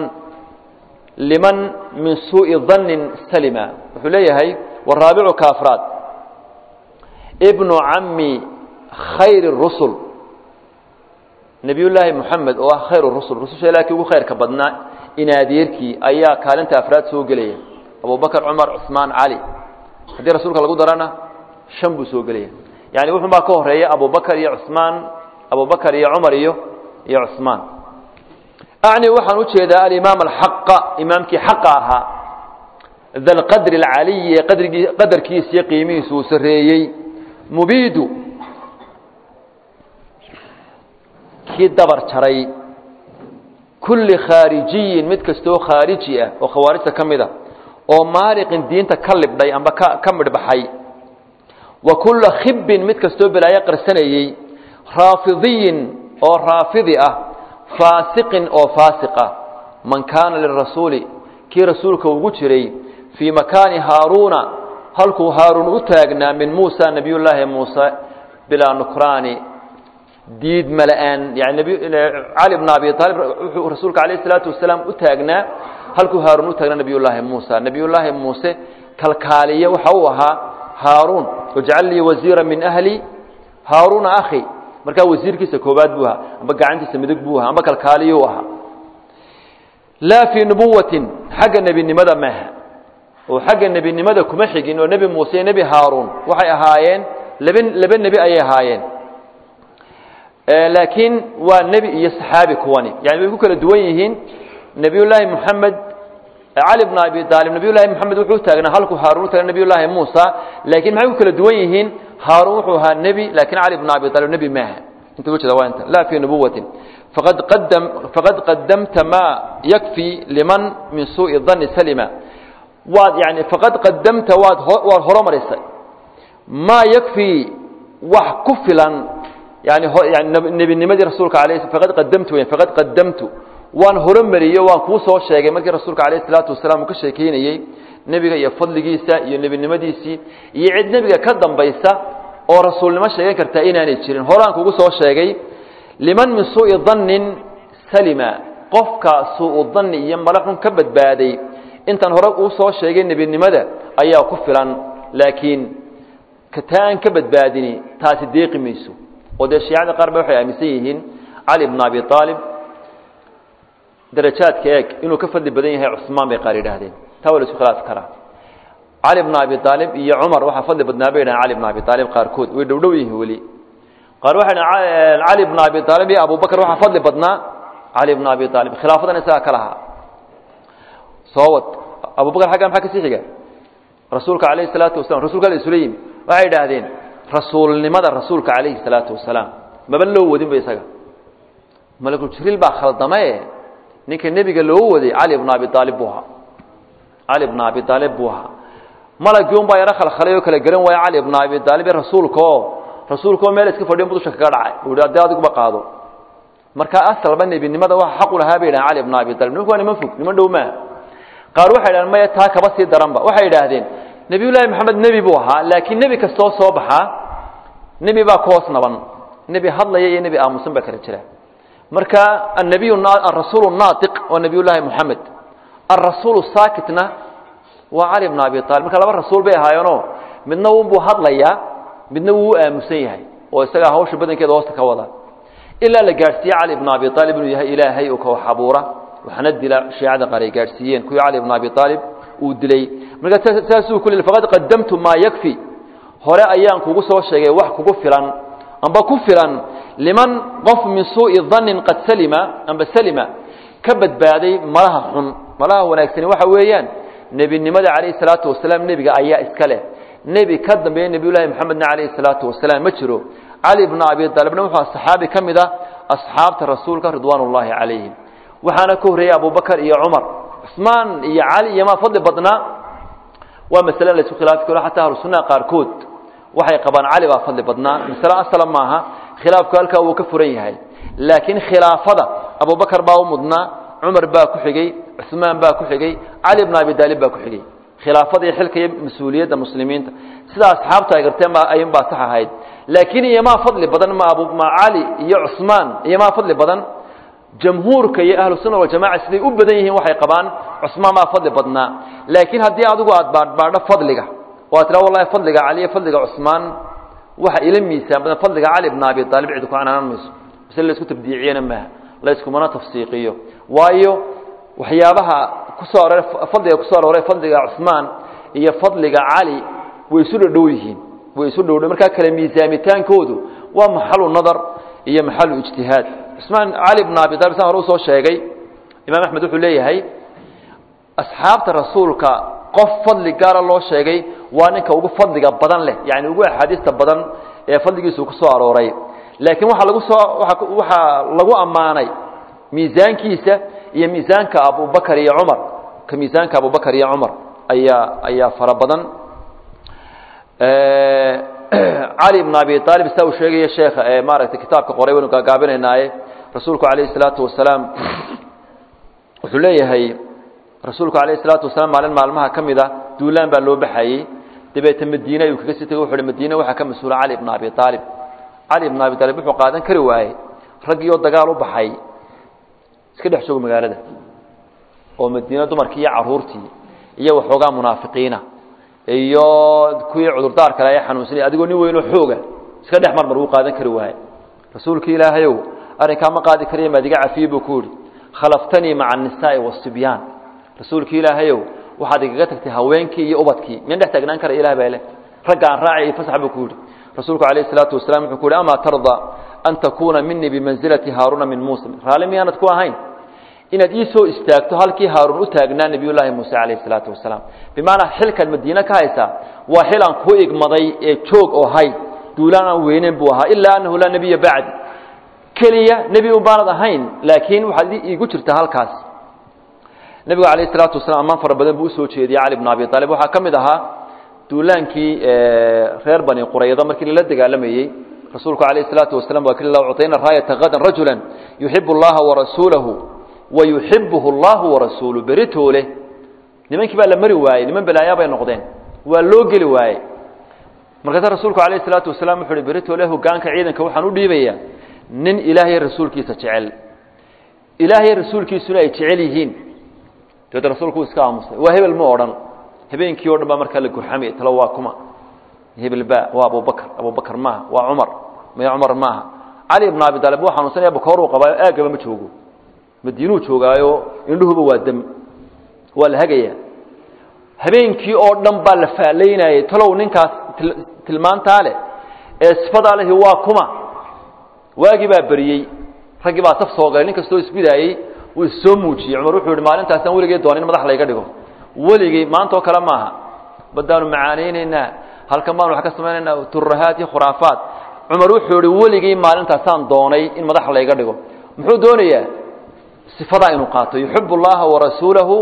لمن من سوء ظن سلما حليه والرابع كافرات ابن عمي khayr الrusul nebiy llaahi moxamed oo ah khayr rusul rususha ilaa kii ugu khayrka badnaa inaadeerkii ayaa kaalinta afraad soo gelaya abubakr cumar cusmaan cali haddii rasuulka lagu darana shan buu soo gelaya yani wuxun baa ka horeeya abubakr iyo cusmaan abubakr iyo cumar iyo iyo cusmaan acni waxaan ujeedaa alimaam alxaqa imaamkii xaqa ahaa da lqadri alcaliyi ee qadrigii qadarkiisa iyo qiimihiisa uu sareeyey mubiidu kii dabar jaray kulli khaarijiyin mid kastoo khaariji ah oo khawaarijta ka mid a oo maariqin diinta ka libdhay amba ka ka midhbaxay wa kulla khibbin mid kastoo balaayo qarsanayey raafidiyin oo raafidi ah faasiqin oo faasiq ah man kaana lirasuuli kii rasuulka ugu jiray fii makaani haaruuna halkuu haaruun u taagnaa min muusa nebiyullaahi muuse bilaa nukraani diid mala-aan yani cali bn abi aalib wuxuu rasuulka alayh isalaatu wasalaam u taagnaa halkuu haaruun u taagnaa nebiyullaahi muusa nebiyullaahi muuse kalkaaliye waxa uu ahaa haaruun wajcal lii wasiira min ahli haaruuna akhi markaa wasiirkiisa koobaad buu ahaa amba gacantiisa midig buu ahaa amba kalkaaliyuu ahaa laa fii nubuwatin xagga nebinimada maaha oo xagga nebinimada kuma xigin oo nebi muuse iyo nebi haaruun waxay ahaayeen laba laba nebi ayay ahaayeen laakiin waa nebi iyo saxaabi kuwani yani way ku kala duwan yihiin nebiyullaahi moxamed cali bn abi aalib nebiyullaahi moxamed wuxuu taagnaa halku haaruun u taagna nebiyullaahi muusa laakiin maxay ku kala duwan yihiin haaruun wuxuu ahaa nebi laakiin cali bn abi aalib nebi maaha inta uga jeeda waa inta laa fii nubuwatin faqad qadam faqad qadamta maa yakfi liman min suuءi dani salima waad yani faqad qadamta waad waad horomarisay maa yakfi wax ku filan yani yani nebinimadii rasuulka alayh faqad qadamtu weyan faqad qadamtu waan horomariyo waan kuu soo sheegay markii rasuulka alayh isalaatu wasalaam uu ka sheekeynayey nebiga iyo fadligiisa iyo nebinimadiisii iyo cid nebiga ka dambaysa oo rasuulnimo sheegan kartaa inaanay jirin horaan kugu soo sheegay liman min suuءi dannin salima qofka suu danni iyo malaxun ka badbaaday intaan hore uu soo sheegay nebinimada ayaa ku filan laakiin kataa aan ka badbaadini taasi deeqi mayso oo dee shiicada qaar ba waxay aaminsan yihiin cali bn abi aalib darajaadka eeg inuu ka fadli badan yahay cusmaan bay qaar yidhaahdeen taa waa la isku khilaafi karaa cali bn abi aalib iyo cumar waxaa fadli badnaa bay yidhahdeen cali bn abi aalib qaarkood way dhowdhow yihiin weli qaar waxay dhahen cali bn abi aalib iyo abubakr waxaa fadli badnaa cali bn abi aalib khilaafadan isagaa ka lahaa soo wad abubakr xagga maxaa kasii xiga rasuulka alayhi salaatu wasalam rasulka la isula yimi waxay yidhaahdeen rasuulnimada rasuulka calayhi salaatu wasalaam maba loo wadin ba isaga malakul jibriil baa khaldamae ninka nebiga loo waday cali bn abi aalib buu ahaa cali bna abi aalib buu ahaa malagii un baa yaro khalkhalay oo kala garan waaya cali bna abi aalib ee rasuulka oo rasuulka oo meel iska fadhiyo dusha kaga dhacay uu yidhi haddii adiguba qaado marka asalba nebinimada waxa xaqu lahaa bay yidhahan cali bna abi aalib nimanku waa niman fog niman dhow maaha qaar waxay yidhahdeen maya taa kaba sii daranba waxay yidhaahdeen nebiyullaahi maxamed nebi buu ahaa laakiin nebi kastoo soo baxaa nebi baa ku hoos naban nebi hadlaya iyo nebi aamusan baa kala jira marka annabiy arasuulu naatiq waa nebiyullaahi moxamed alrasuulu saakitna waa cali bna abi aalib marka laba rasuul bay ahaayeenoo midna unbuu hadlayaa midna wuu u aamusan yahay oo isagaa hawsha badankeeda hoosta ka wada ilaa la gaadhsiiye cali bna abi aalib inuu yahay ilaahay oo kawax abuura waxna dila shiicada qaar ay gaadhsiiyeen kuwii cali bna abi aalib uu dilay marka saasuu ku faqad qadamtu maa yakfi hore ayaan kugu soo sheegay wax kugu filan amba ku filan liman qof min suu'i dannin qad salima amba salima ka badbaaday malaha xun malaha wanaagsani waxa weeyaan nebinimada calayhi salaatu wasalaam nebiga ayaa iska leh nebi ka dambeeya nebiyullaahi moxamedna calayhi salaatu wasalaam ma jiro cali bna abi aalibna wuxuu saxaabi ka mid a asxaabta rasuulka ridwaan ullaahi calayhim waxaana ka horreeyey abubakar iyo cumar cusmaan iyo cali iyo maa fadli badnaa waa masale la isku khilaafi karo xataa ahlusunnaha qaarkood waxay qabaan cali baa fadli badnaa masale asala maaha khilaafku halkaa wuu ka furan yahay laakiin khilaafada abubakar baa u mudnaa cumar baa ku xigey cusmaan baa ku xigey cali bna abi daalib baa ku xigey khilaafada iyo xilka iyo mas-uuliyadda muslimiinta sida asxaabta ay garteen ba ayun baa sax ahayd laakiin iyomaa fadli badan ma abu ma cali iyo cusmaan iyomaa fadli badan jamhuurka iyo ahlu sunna waljamaca siday u badan yihiin waxay qabaan cusmaan baa fadli badnaa laakiin haddii adigu aad baadhbaadho fadliga oo aad tiraa wallahi fadliga cali iyo fadliga cusmaan waxa ila miisaan badan fadliga cali bna abi aalib cid ku canaanan mayso mise laysku tabdiiciyana maaha layskumana tafsiiqiyo waayo waxyaabaha kusoo arooray fadliga kusoo arooray fadliga cusmaan iyo fadliga cali way isu dhadhow yihiin way isu dhowdhow markaa kale miisaamitaankoodu waa maxalu nadar iyo maxalu ijtihaad cusmaan cali bna abi talib saan hore usoo sheegay imaam axmed wuxuu leeyahay asxaabta rasuulka qof fadli gaara loo sheegay waa ninka ugu fadliga badan leh yani ugu axaadiista badan ee fadligiisu ku soo arooray laakiin waxaa lagu soo waxaa lagu ammaanay miisaankiisa iyo miisaanka abubakar iyo cumar ka miisaanka abubakar iyo cumar ayaa ayaa fara badan cali bn abi aalib saa uu sheegaya sheekha ee maaragtay kitaabka qoray waynu gaagaabinaynaaye rasuulku calayhi salaatu wasalaam wuxuu leeyahay rasuulku alayh salaatu wasalaam maalin maalmaha ka mid a duulaan baa loo baxayey dabeete madiine ayuu kaga sii tegey wuxu uhi madiine waxaa ka mas-uula cali bna abi aalib cali bna abi aalib wuxuu qaadan kari waayey raggii oo dagaal u baxay iska dhex joogo magaalada oo madiine dumarkii iyo caruurtii iyo waxoogaa munaafiqiina iyo kuwii cudurdaar kale ay xanuunsanay adigoo nin weynoo xooga iska dhex marmar wuu qaadan kari waaye rasuulkii ilaahayow arrinkaa ma qaadi kariya maadiga cafiye buu ku yihi khalaftanii maca annisaa'i waasibyaan rasuulkii ilaahayow waxaad igaga tagtay haweenkii iyo ubadkii miyan dhex taagnaan kara ilah baa leh ragga aan raacay fasax buu ku yidhi rasuulku calayhi salaatu wasalaam wuxuu ku yihi amaa tarda an takuuna minii bimansilati haaruuna min muusa raalli miyaanad ku ahayn inaad ii soo istaagto halkii haaruun u taagnaa nebiyullaahi muuse calayhi salaatu wasalaam bimacnaa xilkaad madiine ka haysaa waa xil aan ku igmaday ee joog oo hay duulaan aan weyneyn buu ahaa ilaa annahu laa nebiya bacdi keliya nebi un baanad ahayn laakiin waxaad iigu jirtaa halkaas nebigu calayhi salaatu wasalaam ammaan fara badan buu usoo jeediyey cali bna abi aalib waxaa ka mid ahaa duulaankii reer bani qurayda markii lala dagaalamayey rasuulku calayhi salaatu wasalam waa kili la ucطayna raayata hadan rajula yuxibu اllaha warasuulahu wayuxibuhu allahu warasuulu beritoole nimankii baa la mari waayey niman balaayaa bay noqdeen waa loo geli waayey markaasa rasuulku calayhi salaatu wasalaam wuxu uhi beritoole hogaanka ciidanka waxaan u dhiibayaa nin ilaahay rasuulkiisa jecel ilaahay rasuulkiisuna ay jecel yihiin dabeed rasuulku iska aamusay waa hebel ma odhan habeenkii o dhan baa markaa la gurxamay talo waa kuma hebel ba waa abubakr abubakr maaha waa cumar maya cumar maaha cali ibn abi taalib wuu xanuunsanaya bakooruu qabaayo aagaba ma joogo madiinuu joogaayo indhuhuba waa dam waa la hagayaa habeenkii oo dhan baa la faalaynayay talow ninkaas tilmaantaa leh ee sifadaa lehi waa kuma waagii baa beriyey raggii baa taf soo galay nin kastoo isbidaayey wuu issoo muujiyey cumar wuxuu yihi maalintaasaan weligay doona in madax layga dhigo weligay maanta oo kale maaha badaanu macaanaynaynaa halkan baanu wax ka samaynaynaa turahaat iyo khuraafaat cumar wuxuu yihi weligay maalintaasaan doonay in madax layga dhigo muxuu doonayaa sifadaa inuu qaato yuxibu اllaha warasuulahu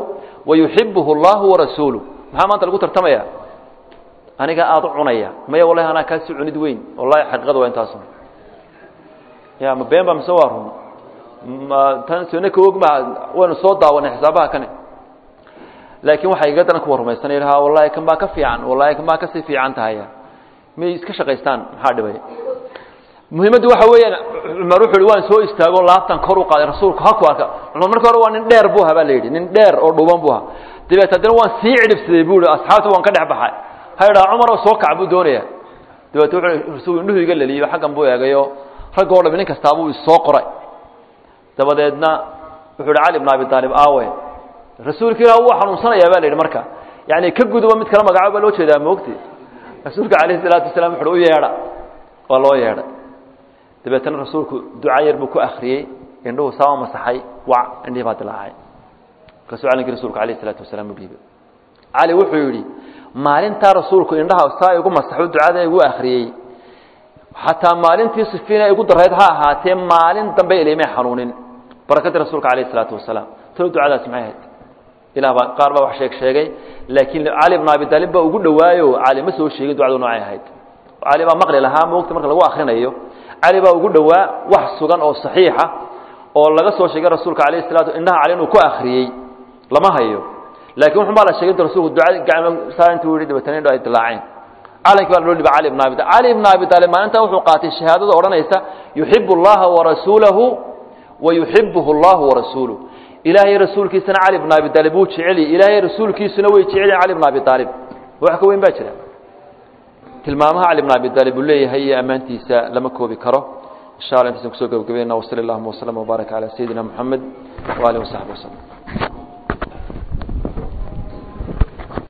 wayuxibuhu allahu warasuuluh maxaa maanta lagu tartamaya aniga aada u cunaya maya wallahi anaa kaasi cunid weyn wallahi xaqiiqada waa intaas ya ma been ba mise waa run ma tan sone ka og maa waynu soo daawanay xisaabaha kane laakiin waxay iga daran kuwa rumaysanay ha wallahi kan baa ka fiican wallahi kan baa kasii fiican tahaya may iska shaqaystaan maxaa dhibay muhiimaddu waxa weeyaan cumar wuxu uhi waan soo istaago laabtan kor u qaaday rasuulku haku arka cumar marka hore waa nin dheer buu ahaa baa la yidhi nin dheer oo dhuuban buu ahaa dabeet haddana waan sii cidhibsaday buu ihi asxaabta waan ka dhex baxay ha idhaha cumar oo soo kac buu doonaya dabeet wuxuu rasuulku indhuhu iga leliyo xaggan buu eegayo ragga o dham nin kastaabuu isoo qoray dabadeedna wuxuu ihi cali bn abi aalib aawe rasuulka ilah wuu xanuunsanayaa ba la yidhi marka yani ka guduba mid kala magacaabo baa loo jeedaa moogti rasuulka calayhi salaatu wasalaam wuxu u yeedha waa loo yeedhay dabeetana rasuulku duca yar buu ku akriyey indhuhu saama masaxay wac indhihii baa dilaacay markaasuu calinkii rasuulku alayh isalaatu wasalaam u dhiibay cali wuxuu yidhi maalintaa rasuulku indhaha saa igu masaxo ducada igu akriyey xataa maalintii sifiina igu darayd ha ahaatee maalin dambe ilimay xanuunin barakadii rasuulka alayh isalaatu wasalaam talo ducadaasi maxay ahayd ilah baa qaar baa wax sheeg sheegay laakiin cali bn abi taalib baa ugu dhawaayo cali ma soo sheegin ducadu noocay ahayd cali baa maqli lahaa moogta marka lagu akrinayo cali baa ugu dhowaa wax sugan oo saxiixa oo laga soo sheegay rasuulka alayh salatu indhaha cali inuu ku akriyey lama hayo laakiin wuxun baa la sheegay rasuulku ducada gacmo saa intuu yihi dabeetana indho ay dilaaceen calankii baa loo dhiba cali bn abi cali bn abi taalib maalintaa wuxuu qaatay shahaadada odhanaysa yuxibu اllaha warasuulahu wa yuxibuhu اllahu warasuuluh ilaahay rasuulkiisana cali bn abi taalib wuu jeceliy ilaahay rasuulkiisuna way jecelyihin cali bn abi taalib wax ka weyn baa jira tilmaamaha cali bn abi taalib uu leeyahay iyo ammaantiisa lama koobi karo insha alla intaysan kusoo gabagabayna wasali allahuma waslama wbaarak calaa sayidina moxamed waalihi wasaxbi waslm